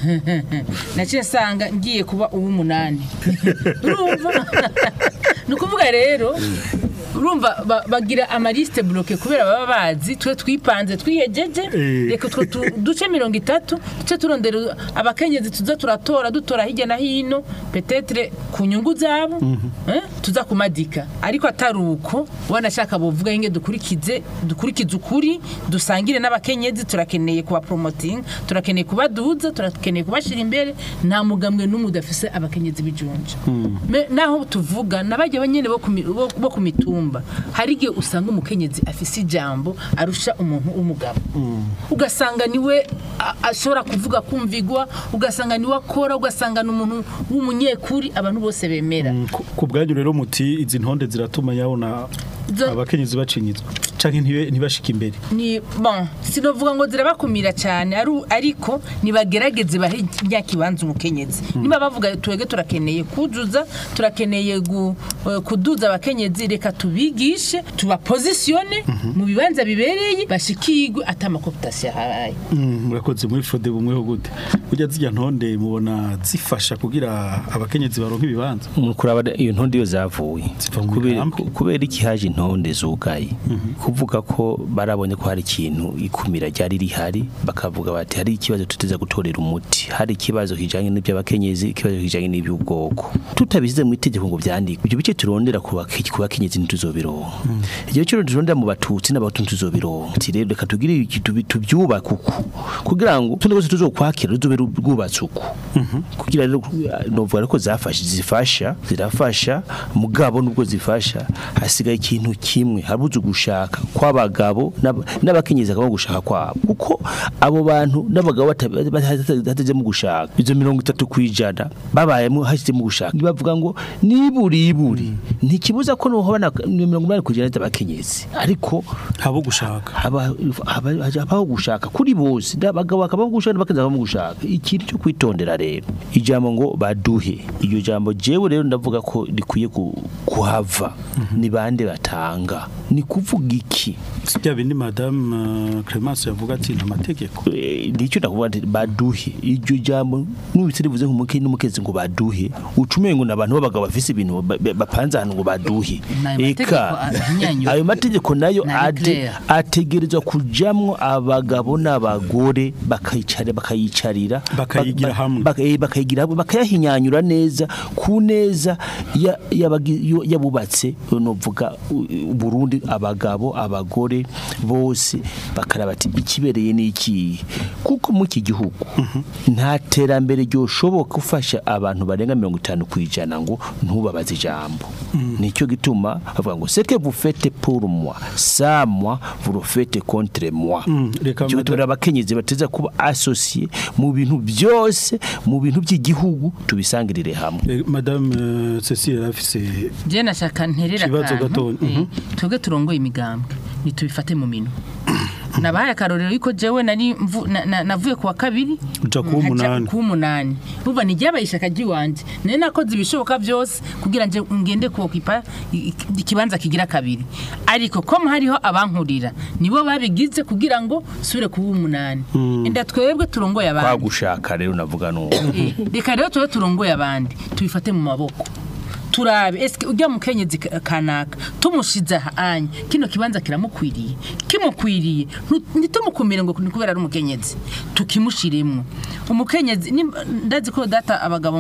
naciye nsanga ngiye kuba uw'umunani urumva ni ukuvuga rero urumva ba- bagira amaliste bloke kubera baba bazi twe twipanze twihejeje Eh. reka utwo tu- duce mirongo itatu duce turondera abakenyezi tuza turatora dutora hirya na hino petetre ku nyungu zabo eh, tuza kumadika ariko atari uko wanashaka bovuga inge dukurikize dukurikize ukuri dusangire n'abakenyezi turakeneye kuba promoting turakeneye kubaduza turakeneye kubashira imbere nta mugambwe n'umwe udafise abakenyezi bijunja Me- naho tuvuga nabajya banyene bo ku mi- bo- bo ku mitumba hari igihe usanga umukenyezi afise ijambo arusha umuntu w'umugabo ugasanga niwe a- ashobora kuvuga kumvigwa ugasanga niwe akora ugasanga ni umuntu w'umunyekuri abantu bose bemera Ku- ku bwanyu rero muti izi ntonde ziratuma yabona Zo- abakenyezi bacinyizwa canke ntibe- ntibashike imbere ni bon sinovuga ngo zirabakumira cyane aru- ariko nibagerageze bahe nyakibanza umukenyezi niba bavuga twege turakeneye kuzuza turakeneye gu- eh, kuduza abakenyezi reka tubigishe tubapozisione mu bibanza bibereye bashikirwe atamakoputasiyo ahaye Mm, murakoze muri frode bumwe ho gute burya zijya ntonde mubona zifasha kugira abakenyezi baronka ibibanza mu kuraba iyo ntonde iyo zavuye Ziva mu kubera migambi. kubera iki haje intonde zugaye kuvuga ko barabonye ko hari ikintu ikumira ryari rihari bakavuga bati hari ikibazo tuteza gutorera umuti hari ikibazo kijanye n'iby'abakenyezi ikibazo kijanye n'iby'ubwoko tutabishyize mu itegeko ngo byandikwe ibyo bice turondera ku bake- ku bakenyezi ntituzobironka ibyo bice turondera mu batutsi n'abahutu ntituzobironka ati rero reka tugire iki tubi- tubyubake uku kugira ngo tundi rwose tuzokwakira ruzobe ru- rwubatse uku kugira rero novuga ko zafashe zifasha zirafasha mugabo nubwo zifasha hasigaye ikintu kimwe habuze gushaka kw'abagabo n'ab- n'abakenyezi akaba gushaka kwabo kuko abo bantu n'abagabo bata- bata- batajemo gushaka izo mirongo itatu ku ijana babayemo hashyizemo gushaka bavuga ngo niburi iburi ntikibuza ko nuho bana mirongo inani ku ijana z'abakenyezi ariko habo gushaka haba haba- habaho gushaka kuri bose abagabo bakabaho gushaka n'abakenzi bakabaho gushaka ikintu cyo kwitondera rero ijambo ngo baduhe iryo jambo jewe rero ndavuga ko rikwiye ku- kuhava ni bande batanga ni kuvuga iki si bya bindi madame uh, Clemence yavuga ati nta mategeko Eh, nicyo ndakuvuga nti baduhe iryo jambo nubitse rivuze nk'umuke n'umukezi ngo baduhe ucumenye ngo n'abantu b'abagabo bafise ibintu ba- ba- bapanze ahantu ngo baduhe N'ayo mategeko ahinyanyura. ayo mategeko nayo Na ade- declare. ategerezwa kujamwo abagabo n'abagore bakayicara bakayicarira Bakayigira ba- hamwe. baka- eh, bakayigira hamwe bakayahinyanyura neza ku neza ya- y'abagi- yo- y'abubatse novuga u- u- Burundi abagabo abagore bose bakaraba ati ikibereye ni iki kuko mu iki gihugu nta terambere ryoshoboka ufasha abantu barenga mirongo itanu ku ijana ngo ntubabaze ijambo nicyo gituma bavuga ngo seke vous faites pour moi ça moi vous le faites contre moi Mm, reka Icyo madame- gituma abakenyezi bateza kuba associé mu bintu byose mu bintu by'igihugu tubisangirire hamwe Eh, madame uh, Cecile yarafise je nashaka nterera Ikibazo akantu gatonya, eh, mhm. twebwe turongoye imigambwe nitubifate mu minwe nabaye akarorero yuko jewe nari mvu- na- na- navuye kuwa kabiri Uja kuwa nkaja umunani. kuwa umunani uva niryabaye ishaka ry'iwanje nari nakoze ibishoboka byose kugira nje ngende kuokipa i- i- ikibanza kigira kabiri ariko ko hariho abankurira nibo babigize kugira ngo sure kuwa umunani enda twebwe turongoye kwa abandi gushaka rero navuga nuko Eh, reka rero tube turongoye abandi tubifate mu maboko turabe eske ujya mukenyezi ka- kanaka tumushize ahanye kino kibanza kiramukwiriye kimukwiriye ntu- ntitumukumire ngo ni kubera ari umukenyezi tukimushiremwo umukenyezi nimba- ndazi ko data abagabo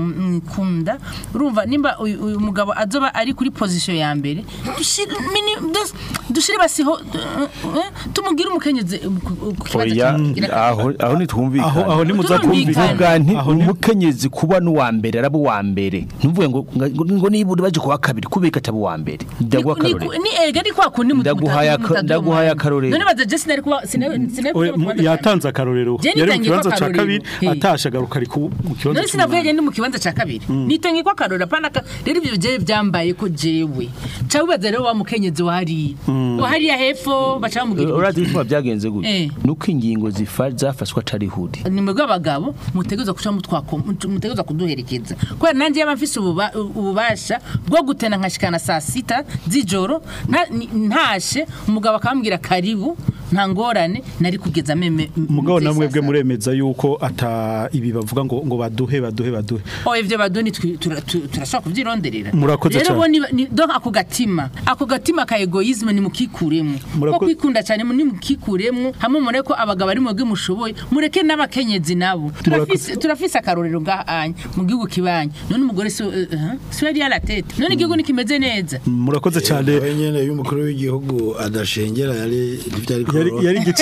mukunda urumva nimba uyu uyu mugabo azoba ari kuri position ya mbere dushire mini- dus- dushire basiho eh, eh, tumugire umukenyezi eh, ku- ku kibanza oya kigira kabiri. aho aho nitwumvikana aho aho nimuza Turumvikana. kumvikana vuga nti Aho ni- umukenyezi kuba n'uwa mbere araba uwa mbere ntuvuge ngo ngo- ngo niba uri baje kuwa kabiri kubika ataba uwa mbere ndaguha Ni- ni- akarorero ni ega ni kwa kundi mutu- Ndaguhaye mutaduha aka- ndaguhaye umwanya. akarorero. none baza je sinari kuba sinari sinari Oya, kuba mu- mu kibanza yatanze akarorero Je yari mu nitangiye ko kibanza ca akarorero. kabiri Hey. atashe agaruka ari ku- mu kibanza none sinavuye c'umunani. ndi mu kibanza ca kabiri nitangiye ko akarorero apana ka rero ibyo jewe byambaye ko jewe ca wibaza rero wa mukenyezi wahari wahariya hepfo baca bamubwira urazi ibituma byagenze Eh. gutya nuko ingingo zifa- zafashwe atari hudi ni mwebwe abagabo mutegereza kuca mutwako mutegereza kuduherekeza kubera nanjye yaba mfise ububa- ububasha bwo gutena nkashikana saa sita z'ijoro nta- ni- ntashe umugabo akambwira karibu nta ngorane nari kugeza meme mugabo meze namwe saa bwe saba. muremeza yuko ata ibi bavuga ngo ngo baduhe baduhe baduhe Oh ivyo baduni twi- tura- tu- turashobora kuvyironderera Murakoze rero cane. bo ni- ni- donc ako gatima ako gatima ka egoisme ni mukikuremwo Murako- ko kwikunda cyane ni mukikuremwo hamwe mure ko abagabo ari mwebwe mushoboye mureke n'abakenyezi nabo turafise turafise akarorero ngahanye mu gihugu kibanye none umugore si uh, uh, si yari à la tête none igihugu nikimeze neza murakoze cyane nawe nyene iyo umukuru w'igihugu adashengera yari ntivyari yari yari gice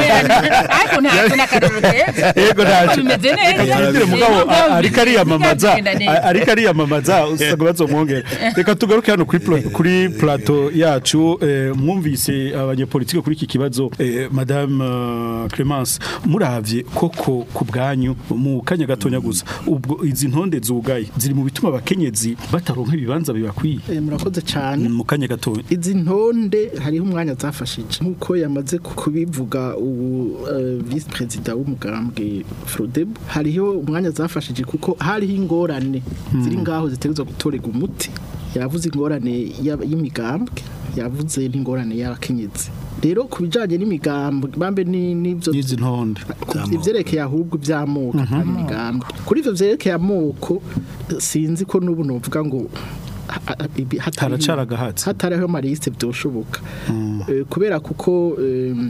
ariko ntabwo n'akarero keza Yego ntacyo. bimeze neza Yandire mugabo a- ariko ariyamamaza Bigenda neza. a- ariko ariyamamaza usanga bazomwongera reka tugaruke hano kuri pla- kuri plateau yacu eh, mwumvise abanyepolitike kuri iki kibazo eh, madame eh, Clemence muravye koko ku bwanyu mu kanya gatonya gusa ubwo izi ntonde zugaye ziri mu bituma abakenyezi bataronka ibibanza bibakwiye Eh, murakoze cyane mu kanya gatonya izi ntonde hariho umwanya zafashije nk'uko yamaze kubivuga ubu eh, vice perezida w'umugambwe Frodeb hariho umwanya zafashije kuko hariho ingorane ziri ngaho zitegerezwa gutorerwa umuti yavuze ingorane y'ab- y'imigambwe yavuze n'ingorane y'abakenyezi rero ku bijyanye n'imigambwe bambe ni- n'ibyo n'izi ntonde ivyerekeye ahubwo ivy'amoko kandi imigambwe kuri ivyo vyerekeye amoko sinzi ko n'ubu novuga ngo ha- ha- ibi- hatari- Haracara agahatsi. hatariho amaliste byoshoboka Eh, kubera kuko em,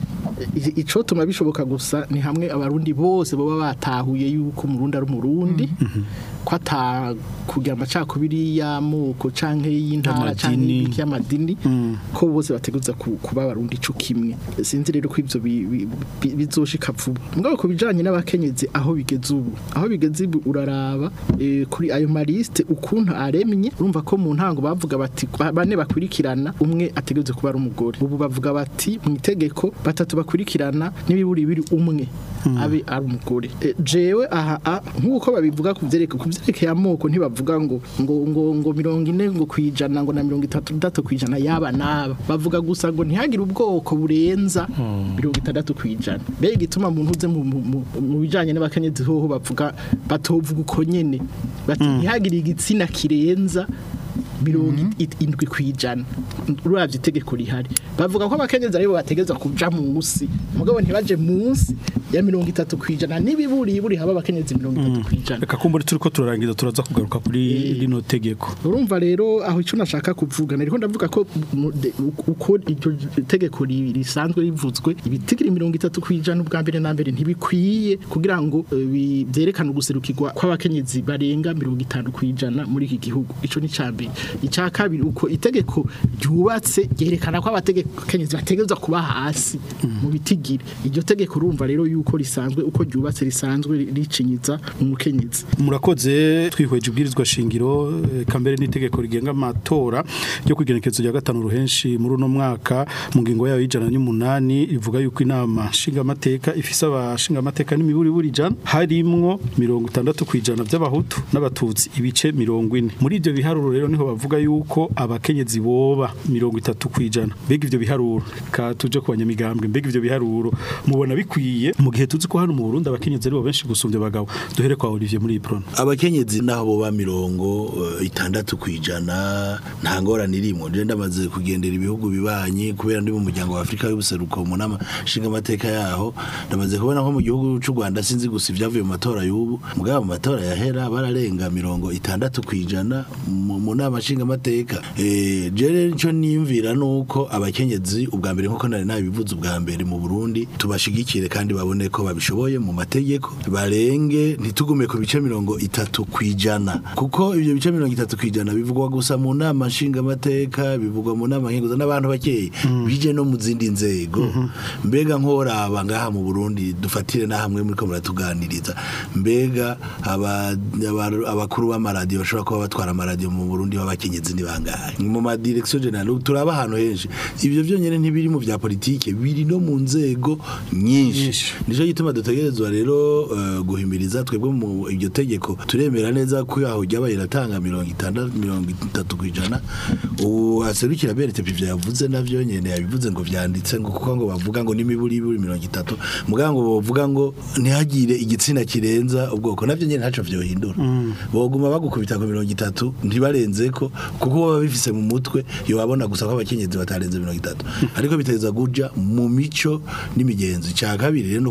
i- icotuma bishoboka gusa ni hamwe abarundi bose baba batahuye yuko umurundi ari umurundi ko ata kugira amacakubiri y'amoko canke y'intara canke Y'amadini. y'ibiki y'amadini ko bose bateguza ku- kuba abarundi ico kimwe sinzi rero ko ivyo bi- bi- bi- bizoshika vuba mugabo ku bijanye n'abakenyezi aho bigeze ubu aho bigeze ubu uraraba eh, kuri ayo maliste ukuntu aremye urumva ko mu ntango bavuga bati ba- bane bakurikirana umwe ategerezwa kuba ari umugore ubu bavuga bati mu itegeko batatu bakurikirana n'ibiburi biri umwe abe ari umugore Eh, jewe aha a, nk'uko babivuga ku vyereke ku vyerekeye amoko ntibavuga ngo ngo ngo ngo mirongo ine ngo kwijana ngo na mirongo itatu itatu kwijana yaba naba bavuga gusa ngo ntihagire ubwoko burenza mirongo itandatu kwijana mbega igituma muntu uze mu- mu- mu- mu bijanye n'abakenyezi hoho bavuga batovuga uko nyene bati ntihagire igitsina kirenza mirongo it- indwi kwijana uravye itegeko rihari bavuga ko abakenyezi aribo bategeza kuja munsi mugabo ntibaje munsi ya mirongo itatu kwijana n'ibiburi buri haba abakenyezi mirongo itatu kwijana reka kumbura turi ko turarangiza turaza kugaruka kuri rino tegeko urumva rero aho icyo nashaka kuvuga nariko ndavuga ko mu- de- uko iryo tegeko ri- risanzwe rivuzwe ibitigiri mirongo itatu kwijana ubwa mbere na mbere ntibikwiye kugira ngo eh, bi- vyerekane uguserukirwa kw'abakenyezi barenga mirongo itanu kwijana muri iki gihugu ico ni ca mbere icya kabiri uko itegeko ryubatse ryerekana ko abakenyezi bategerezwa kuba hasi mu bitigiri iryo tegeko urumva rero yuko risanzwe uko ryubatse risanzwe ricinyiza umukenyezi murakoze twihweje ubwirizwa shingiro eh, kambere n'itegeko rigenga amatora ryo kwigenekezo rya gatanu ruhenshi muri uno mwaka mu ngingo yayo y'ijana n'umunani ivuga yuko inama nshingamateka ifise abashingamateka n'imiburi buri jana harimwo mirongo itandatu ku ijana by'abahutu n'abatutsi ibice mirongo ine muri ibyo biharuro rero niho bavuga yuko abakenyezi boba mirongo itatu ku ijana mbega ibyo biharuro ka tuje ku banyamigambwe mbega ibyo biharuro mubona bikwiye mu gihe tuzi ko hano mu Burundi abakenyezi aribo benshi gusumbya abagabo duhere kwa Olivier muri iyi prono abakenyezi naho boba mirongo eh, itandatu kwijana nta ngorane irimo je ndamaze kugendera ibihugu bibanyi kubera ndi mu muryango wa Afrika y'ubuseruko mu nama nshinga amateka yaho ndamaze kubona ko mu gihugu c'u Rwanda sinzi gusa ivyavuye mu matora y'ubu mugabo mu matora yahera bararenga mirongo itandatu kwijana mu mu nama nshinga amateka eh je rero ico niyumvira nuko abakenyezi ubwa mbere nkuko nari nabivuze ubwa mbere mu Burundi tubashigikire kandi babone ko babishoboye mu mategeko barenge ntitugume ku bice mirongo itatu kwijana kuko ibyo bice mirongo itatu kwijana bivugwa gusa mu nama nshinga amateka bivugwa mu nama nkenguza n'abantu bakeye bije no mu zindi nzego mbega nkoraba ngaha mu Burundi dufatire na hamwe muri ko muratuganiriza mbega aba- aba- abakuru b'amaradiyo bashobora kuba batwara amaradiyo mu Burundi b'abakenyezi ni bangahe mu ma direction general turaba ahantu henshi ibyo byonyene ntibiri mu vya politike biri no mu nzego nyinshi nico gituma dutegerezwa rero eh, guhimiriza twebwe mu iryo tegeko turemera neza ko yaho ryabaye iratanga mirongo itandatu mirongo itatu kwijana ubu aserukira berete ivyo yavuze navyo nyene yabivuze ngo vyanditse ngo kuko ngo bavuga ngo n'imiburi iburi mirongo itatu muga ngo bavuga ngo ntihagire igitsina kirenza ubwoko navyo nyene ntaco vyohindura boguma bagukubita ku mirongo itatu ntibarenzeko kuko baba bifise mu mutwe yobabona gusa ko abakenyezi batarenze mirongo itatu ariko biteza guja mu mico n'imigenzo cya kabiri rero nuko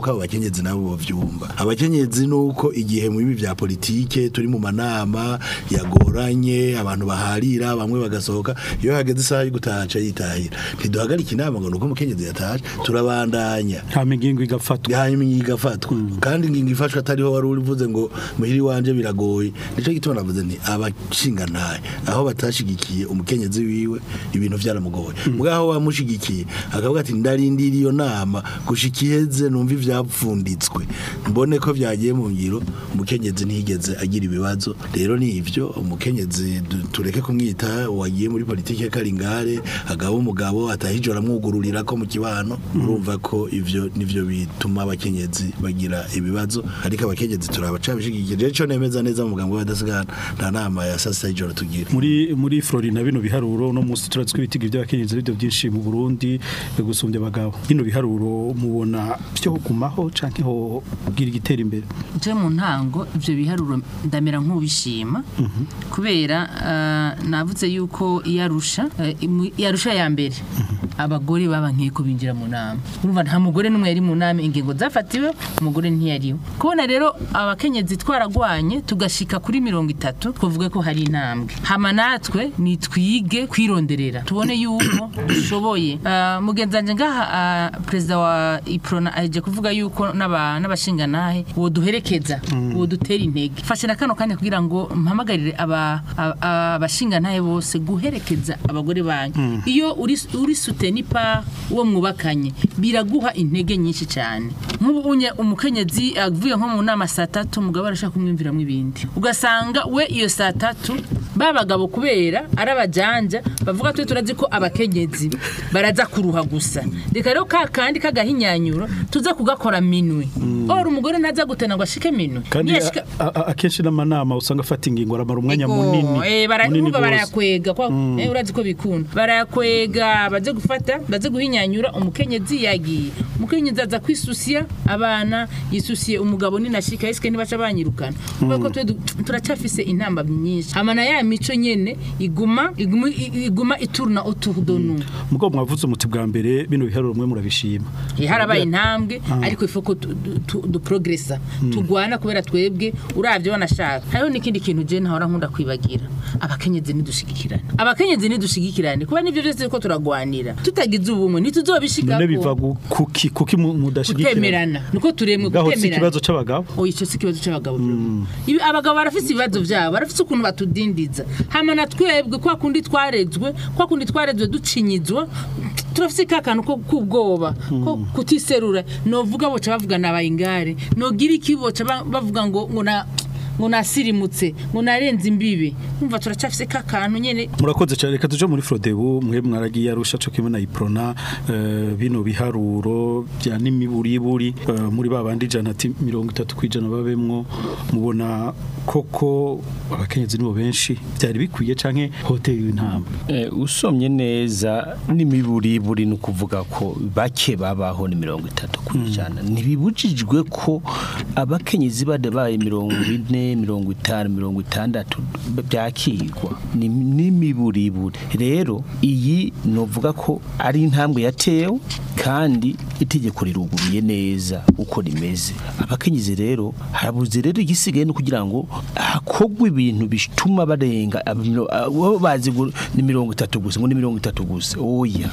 nuko abo bakenyezi nabo bavyumva abakenyezi nuko igihe mu bibi vya politike turi mu manama yagoranye abantu baharira bamwe bagasohoka iyo hageze isaha yo gutaha yitahira ntiduhagarika inama ngo nuko umukenyezi yataje turabandanya nta migingo igafatwa hanyuma ingingo igafatwa kandi ingingo ifashwe atariho wari uvuze ngo muhiri wanje biragoye nico gituma navuze nti abashinga ntaye aho batashigikiye umukenyezi wiwe ibintu vyaramugoye mugabo wamushigikiye akavuga ati ndarindira iyo nama gushika iheze numva ivyapfunditswe mbone ko vyagiye mu ngiro umukenyezi ntiyigeze agira ibibazo rero ni ivyo umukenyezi du- tureke kumwita wagiye muri politike karingare agaba umugabo atahijora amwugururira ko mu kibano urumva ko ivyo nivyo bituma abakenyezi bagira ibibazo ariko abakenyezi turabacabishigikije rero ico nemeza neza mu mugambo w'abadasigana nta nama ya sasa y'ijoro tugira muri muri Florina bino biharuro no musi turazwi ibitigi by'abakenyezi bivyo byinshi mu Burundi gusumbya abagabo bino biharuro mubona byo kugumaho canke ho gira igitera imbere je mu ntango ivyo biharuro ndamera nk'ubishima kubera eh, navuze yuko iyarusha eh, imu- iyarusha ya mbere abagore baba nkeko binjira mu nama urumva nta mugore n'umwe yari mu nama ingingo zafatiwe umugore ntiyariwe kubona rero abakenyezi twaragwanye tugashika kuri mirongo itatu twavuga ko hari intambwe hama natwe nitwige kwironderera tubone yuko dushoboye Ah, mugenzi wanje ngaha ah, perezida wa iprona aje kuvuga yuko n'aba- n'abashinganahe woduherekeza wodutera intege fashe na kano kanya kugira ngo mpamagarire aba- aba- abashingantahe bose guherekeza abagore banyu iyo uri uri suteni pa uwo mwubakanye biraguha intege nyinshi cyane nk'ubu unye umukenyezi avuye nko mu nama saa tatu umugabo arashaka kumwumviramo ibindi ugasanga we iyo saa tatu ba bagabo kubera ari abajanja bavuga twe turazi ko abakenyezi baraza kuruha gusa reka rero ka kandi kagahinyanyuro tuza kugakora minwe ora umugore ntaza gutena ngo ashike minwe kandi Niyashika- a- a- akenshi n'amanama usanga afata ingingo aramara umwanya Ego, munini eh, bara- munini urumva gose. barayakwega kwa eh, urazi ko bikunda barayakwega baze gufata baze guhinyanyura umukenyezi yagiye umukenyezi aza kwisusiya abana yisusiye umugabo ninashika isike ntibaca banyirukana kubera ko twe du- turacafise intamba nyinshi amana ya mico nyene iguma iguma iguma ituruna autour de nous mugabo mwavuze umuti bwa mbere bino biharuro mwe murabishima Eh, harabaye intambwe ariko ifu ko tu- tu- tu- duprogressa tugwana kubera twebwe uravye wanashaka hariho n'ikindi kintu je ntahora nkunda kwibagira abakenyezi nidushigikirane abakenyezi nidushigikirane kuba nivyo vyose ko turagwanira tutagize ubumwe ntituzobishikako none biva gu- kuki kuki mu- mudashigikira kutemerana niko turemwe gaho si kutemerana ikibazo c'abagabo oya icyo si ikibazo cy'abagabo Ibi- abagabo barafise ibibazo byabo barafise ukuntu batudindiza hama na twebwe kwa kundi twarezwe kwa kundi twarezwe ducinyizwa turafise ka kantu ko kubwoba ko kutiserura novuga boca bavuga nabaye ingare nogira iki boca ba- bavuga ngo ngo na ngo nasirimutse ngo narenze imbibe umva turacafise ka kantu nyene murakoze cyane reka tuje muri Frodebu mwe mwaragiye arusha cyo kimwe na Iprona eh, bino biharuro bya n'imiburiburi eh, muri babandi ijana ati 30 kwijana babemwo mubona koko abakenyezi nibo benshi byari bikwiye canke hotel y'intambwe Eh, usomye neza n'imiburiburi ni ukuvuga ko bake babaho ni mirongo itatu ku ijana ntibibujijwe ko abakenyezi badabaye mirongo ine mirongo itanu mirongo itandatu byakigwa ni n'imiburiburi rero iyi novuga ko ari intambwe yatewe kandi itegeko riruguruye neza uko rimeze abakenyezi rero harabuze rero igisigaye no kugira ngo hakogwe ibintu bituma barenga abamiro- abo bazi ngo ni mirongo itatu gusa ngo ni mirongo itatu gusa oya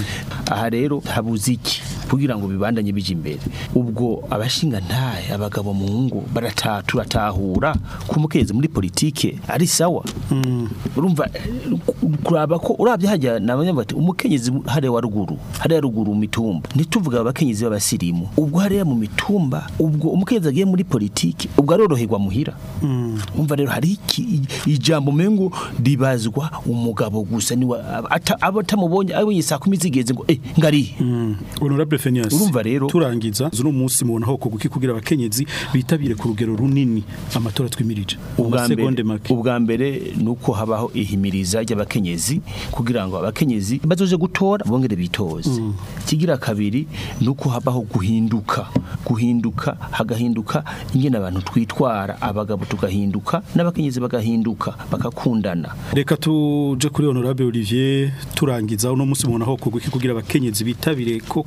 aha rero habuze iki kugira ngo bibandanye bija imbere ubwo abashinga ntahe abagabo mu ngo barata turatahura ko umukenyezi muri politike ari sawa urumva eh, kuraba ko urabye hajya nabanya bati umukenyezi hariya wa ruguru hariya ruguru mu mitumba ntituvuga abakenyezi b'abasirimu ubwo hariya mu mitumba ubwo umukenyezi agiye muri politike ubwo aroroherwa muhira umva rero hari iki ijambo mengo ribazwa umugabo gusa niwe ata- abo atamubonye abonye saa kumi zigeze ngo eh ngari honorable Fenias Urumva rero- turangiza zuno munsi mubona ho kuguki kugira abakenyezi bitabire ku rugero runini amatora twimirije ubwa Amasegonde mbere make ubwa mbere nuko habaho ihimiriza ry'abakenyezi kugira ngo abakenyezi bazoje gutora bongere bitoze kigira kabiri nuko habaho guhinduka guhinduka hagahinduka ingene abantu twitwara abagabo tugahinduka n'abakenyezi bagahinduka bakakundana reka tuje kuri honorable Olivier turangiza uno munsi mubona ho kuguki kugira abakenyezi bitabire koko ku rugero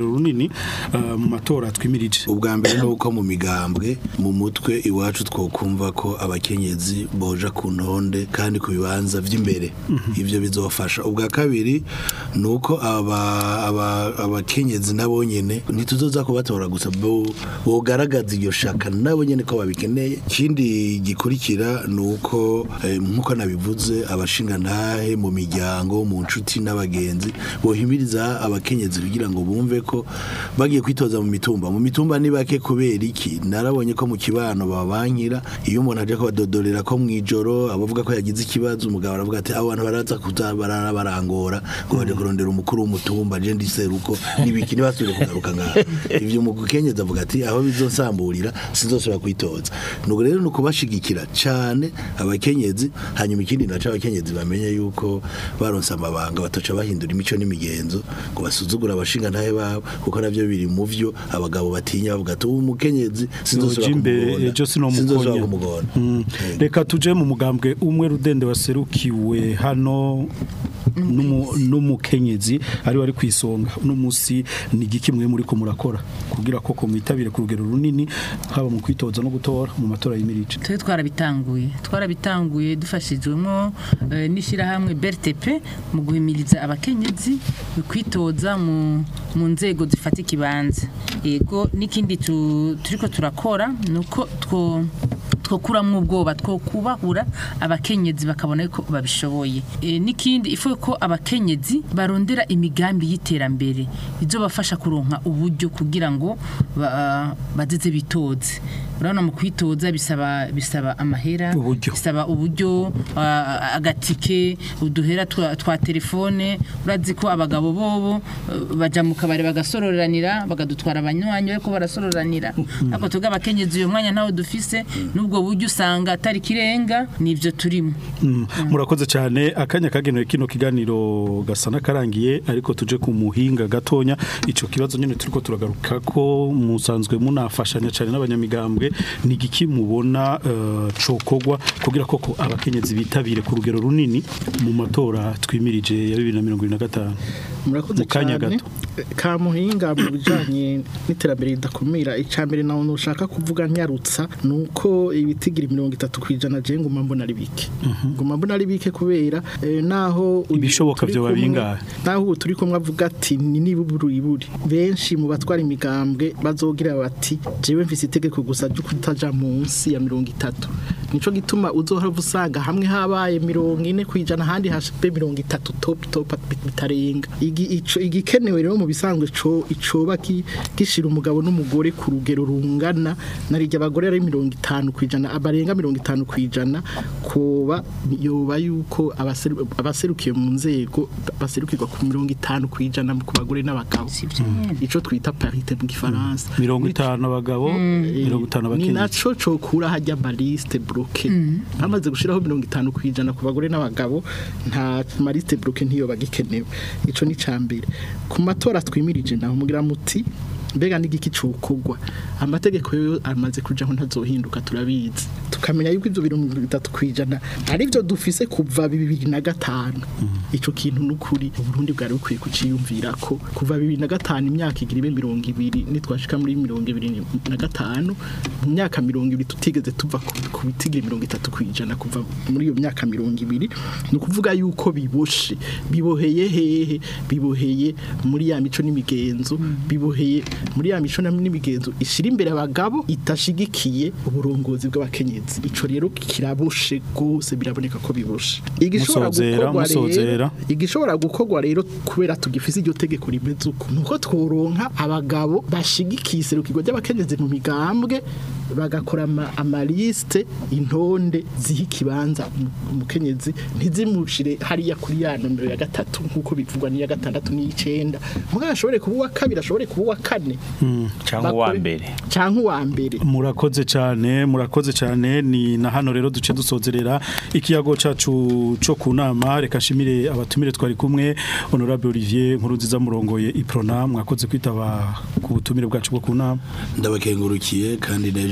rugero runini eh, mu matora twimirije ubwa mbere ni uko mu migambwe mu mutwe iwacu twokumva ko abakenyezi boja ku ntonde kandi ku bibanza vy'imbere ivyo bizofasha ubwa kabiri ni uko aba- aba- abakenyezi nabo nyene ntituzoza kubatora gusa bo- bogaragaza iryo shaka nabo nyene ko babikeneye ikindi gikurikira ni uko eh, nk'uko nabivuze abashingantahe mu miryango mu nshuti n'abagenzi bohimiriza abakenyezi kugira ngo bumve ko bagiye kwitoza mu mitumba mu mitumba ni bake kubera iki narabonye ko mu kibano babankira iyo umuntu aje kubadodorera ko mw'ijoro abavuga ko yagize ikibazo umugabo aravuga ati abo bantu baraza kuza barara barangora ngo baje kurondera umukuru w'umutumba je ndiseruko nibiki ntibasubire kugaruka ngaho ivyo umukenyezi avuga ati aho bizonsamburira sinzosubira kwitoza nuko rero ni ukubashigikira cane abakenyezi hanyuma ikindi naco abakenyezi bamenye yuko baronse amabanga batoca bahindura imico n'imigenzo ngo basuzugura abashinga ntahe babo kuko navyo biri mu vyo abagabo batinya bavuga ati uwo mukenyezi sinzosubira Yoja imbere, kumugonda ejo sinomukonya." sinzosubira kumugonda Mm. reka tuje mu mugambwe umwe rudende waserukiwe hano n'umu- n'umukenyezi ari wari kwisonga uno musi ni igiki mwe muri ko murakora kugira ko ko mwitabire ku rugero runini haba mu kwitoza no gutora mu matora y'imirije twe twarabitanguye twarabitanguye dufashijwemo eh, n'ishyirahamwe BRTP mu guhimiriza abakenyezi kwitoza mu mu nzego zifata ikibanza yego n'ikindi tu- turiko turakora nuko two twokuramwo ubwoba two kubahura abakenyezi bakabona ko babishoboye e, n'ikindi ifu ko abakenyezi barondera imigambi y'iterambere izobafasha kuronka uburyo kugira ngo ba- bazeze bitoze urabona mu kwitoza bisaba bisaba amahera Uburyo. bisaba uburyo ah, agatike uduhera twa, twa telefone urazi ko abagabo bobo eh, baja mu kabari bagasororanira bagadutwara abanywanyi ariko barasororanira ariko tuga abakenyezi uyu mwanya ntawe dufise n'ubwo buryo usanga atari kirenga nivyo turimo Mm, murakoze cyane akanya kagenewe kino kiganiro gasa n'akarangiye ariko tuje ku muhinga gatonya ico kibazo nyene turiko turagaruka ko musanzwe munafashanya cyane n'abanyamigambwe ni igiki mubona uh, cokogwa kugira koko abakenyezi bitabire ku rugero runini mu matora twimirije ya 2025 murakoze Mu kanya cyane gato. ka muhinga mu bijanye n'iterambere ridakumira icambere nawe nushaka kuvuga nyarutsa nuko ibitigira mirongo itatu kwijana je nguma mbona ari bike nguma mbona ari bike kubera eh, naho uyu Ibishoboka turi vyoba kumwe- bingahe? naho ubu turi kumwe avuga ati ni niburi iburi benshi mu batwara imigambwe bazogira bati jewe mfise itegeko gusa ryo kutaja munsi ya mirongo itatu nico gituma uzohora usanga hamwe habaye mirongo ine kwijana ahandi hashipe mirongo itatu top top bitarenga Igi- ico- igikenewe rero mu bisanzwe co icoba ki- gishira umugabo n'umugore ku rugero rungana narijya abagore ari mirongo itanu kwijana abarenga mirongo itanu kwijana koba yoba yuko abaseru- abaserukiye mu nzego baserukirwa ku mirongo itanu kwijana ku bagore n'abagabo sivyo nyene ico twita parité mu gifaransa mirongo itanu abagabo mirongo itanu ni abakenyezi naco cokura hajya maliste bloke bamaze gushiraho mirongo itanu kwijana ku bagore n'abagabo nta maliste bloke ntiyo bagikenewe ico ni cambere ku matora twimirije naho mugira muti mbega n'igiki cokogwa amategeko yo amaze kujaho ntazohinduka turabizi tukamenya yuko ivyo mirongo itatu kwijana ari byo dufise kuva bibiri na gatanu ico kintu n'ukuri uburundi bwari bukwiye kuciyumvira ko kuva bibiri na gatanu imyaka igira ibe mirongo ibiri nitwashika muri mirongo ibiri na gatanu mu myaka mirongo ibiri tutigeze tuva ku ku bitigiri mirongo itatu kwijana kuva muri iyo myaka mirongo ibiri ni ukuvuga yuko biboshe biboheye hehe biboheye muri ya mico n'imigenzo biboheye muri ya mico n'imigenzo ishira imbere abagabo itashigikiye uburongozi bw'abakenyezi ico rero kiraboshe gose biraboneka ko biboshe igishobora Musozera, gukorwa musozera. rero igishobora gukorwa rero kubera tugifise iryo tegeko rimeze uko nuko tworonka abagabo bashigikiye iserukirwa ry'abakenyezi mu migambwe bagakora ama- amaliste intonde ziha ikibanza umu- umukenyezi ntizimushire hariya kuri ya nomero ya gatatu nk'uko bivugwa n'iya gatandatu n'iy'icenda mugabo ashobore kuba uwa kabiri ashobore kuba uwa kane cyangwa uwa Bakore- mbere canke uwa mbere murakoze cyane murakoze cyane ni na hano rero duce dusozerera ikiyago cacu cyo ku nama reka shimire abatumire twari kumwe honorable Olivier Nkurunziza murongoye iprona mwakoze kwitaba ku butumire bwacu bwo ku nama ndabakengurukiye kandi n'ejo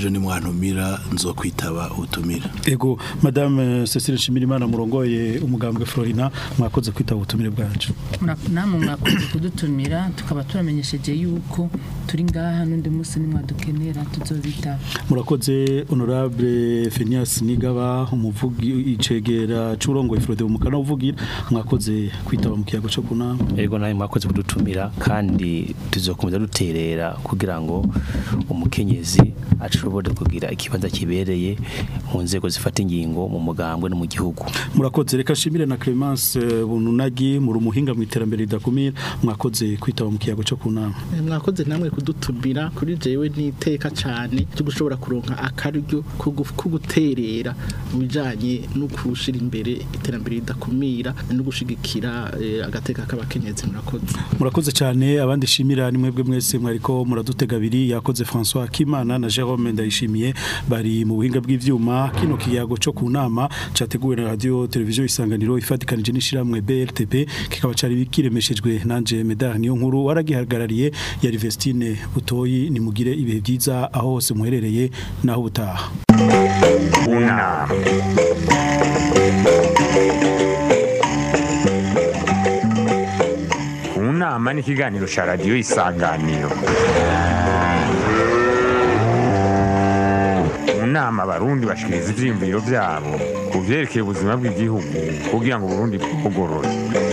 n'ejo nimwantumira nzokwitaba ubutumira ego madame Cecile Nshimirimana murongoye umugambwe Florina mwakoze kwitaba ubutumire bwacu Mura- namwe mwakoze kudutumira tukaba turamenyesheje yuko turi ngaha n'undi munsi nimwadukenera tuzobitaba murakoze honorable Phineas Nigaba umuvugi icegera curongoye Frode umukana uvugira mwakoze kwitaba mu kiyago cyo kunama Ego nawe mwakoze kudutumira kandi tuzokomeza duterera kugira ngo umukenyezi ashobore kugira ikibanza kibereye mu nzego zifata ingingo mu mugambwe no mu gihugu. murakoze reka shimire na Clemence eh, Bununagi muri umuhinga mu iterambere ridakumira mwakoze kwitaba mu kiyago cyo kunama Eh, mwakoze namwe kudutumira kuri jewe n'iteka cyane cyo gushobora kuronka akaryo ko gu- ko guterera mu bijanye no kushira imbere iterambere ridakumira no gushigikira eh, agateka k'abakenyezi murakoze murakoze cyane abandi shimira ni mwebwe mwese mwariko muradutega abiri yakoze François Kimana na Jerome Ndayishimiye bari mu buhinga bw'ivyuma kino kiyago cyo kunama categuwe na radio televiziyo isanganiro ifatikanije n'ishiramwe BRTP kikaba cari kiremeshejwe nanje Medar niyo nkuru waragihagarariye ya Vestine Butoyi nimugire ibihe byiza aho hose muherereye naho butaha unama unama ni ikiganiro cya radiyo isanganiro mu nama abarundi bashikiriza ivyiyumviro vyabo ku vyerekeye ubuzima bw'igihugu kugira ngo uburundi bugorore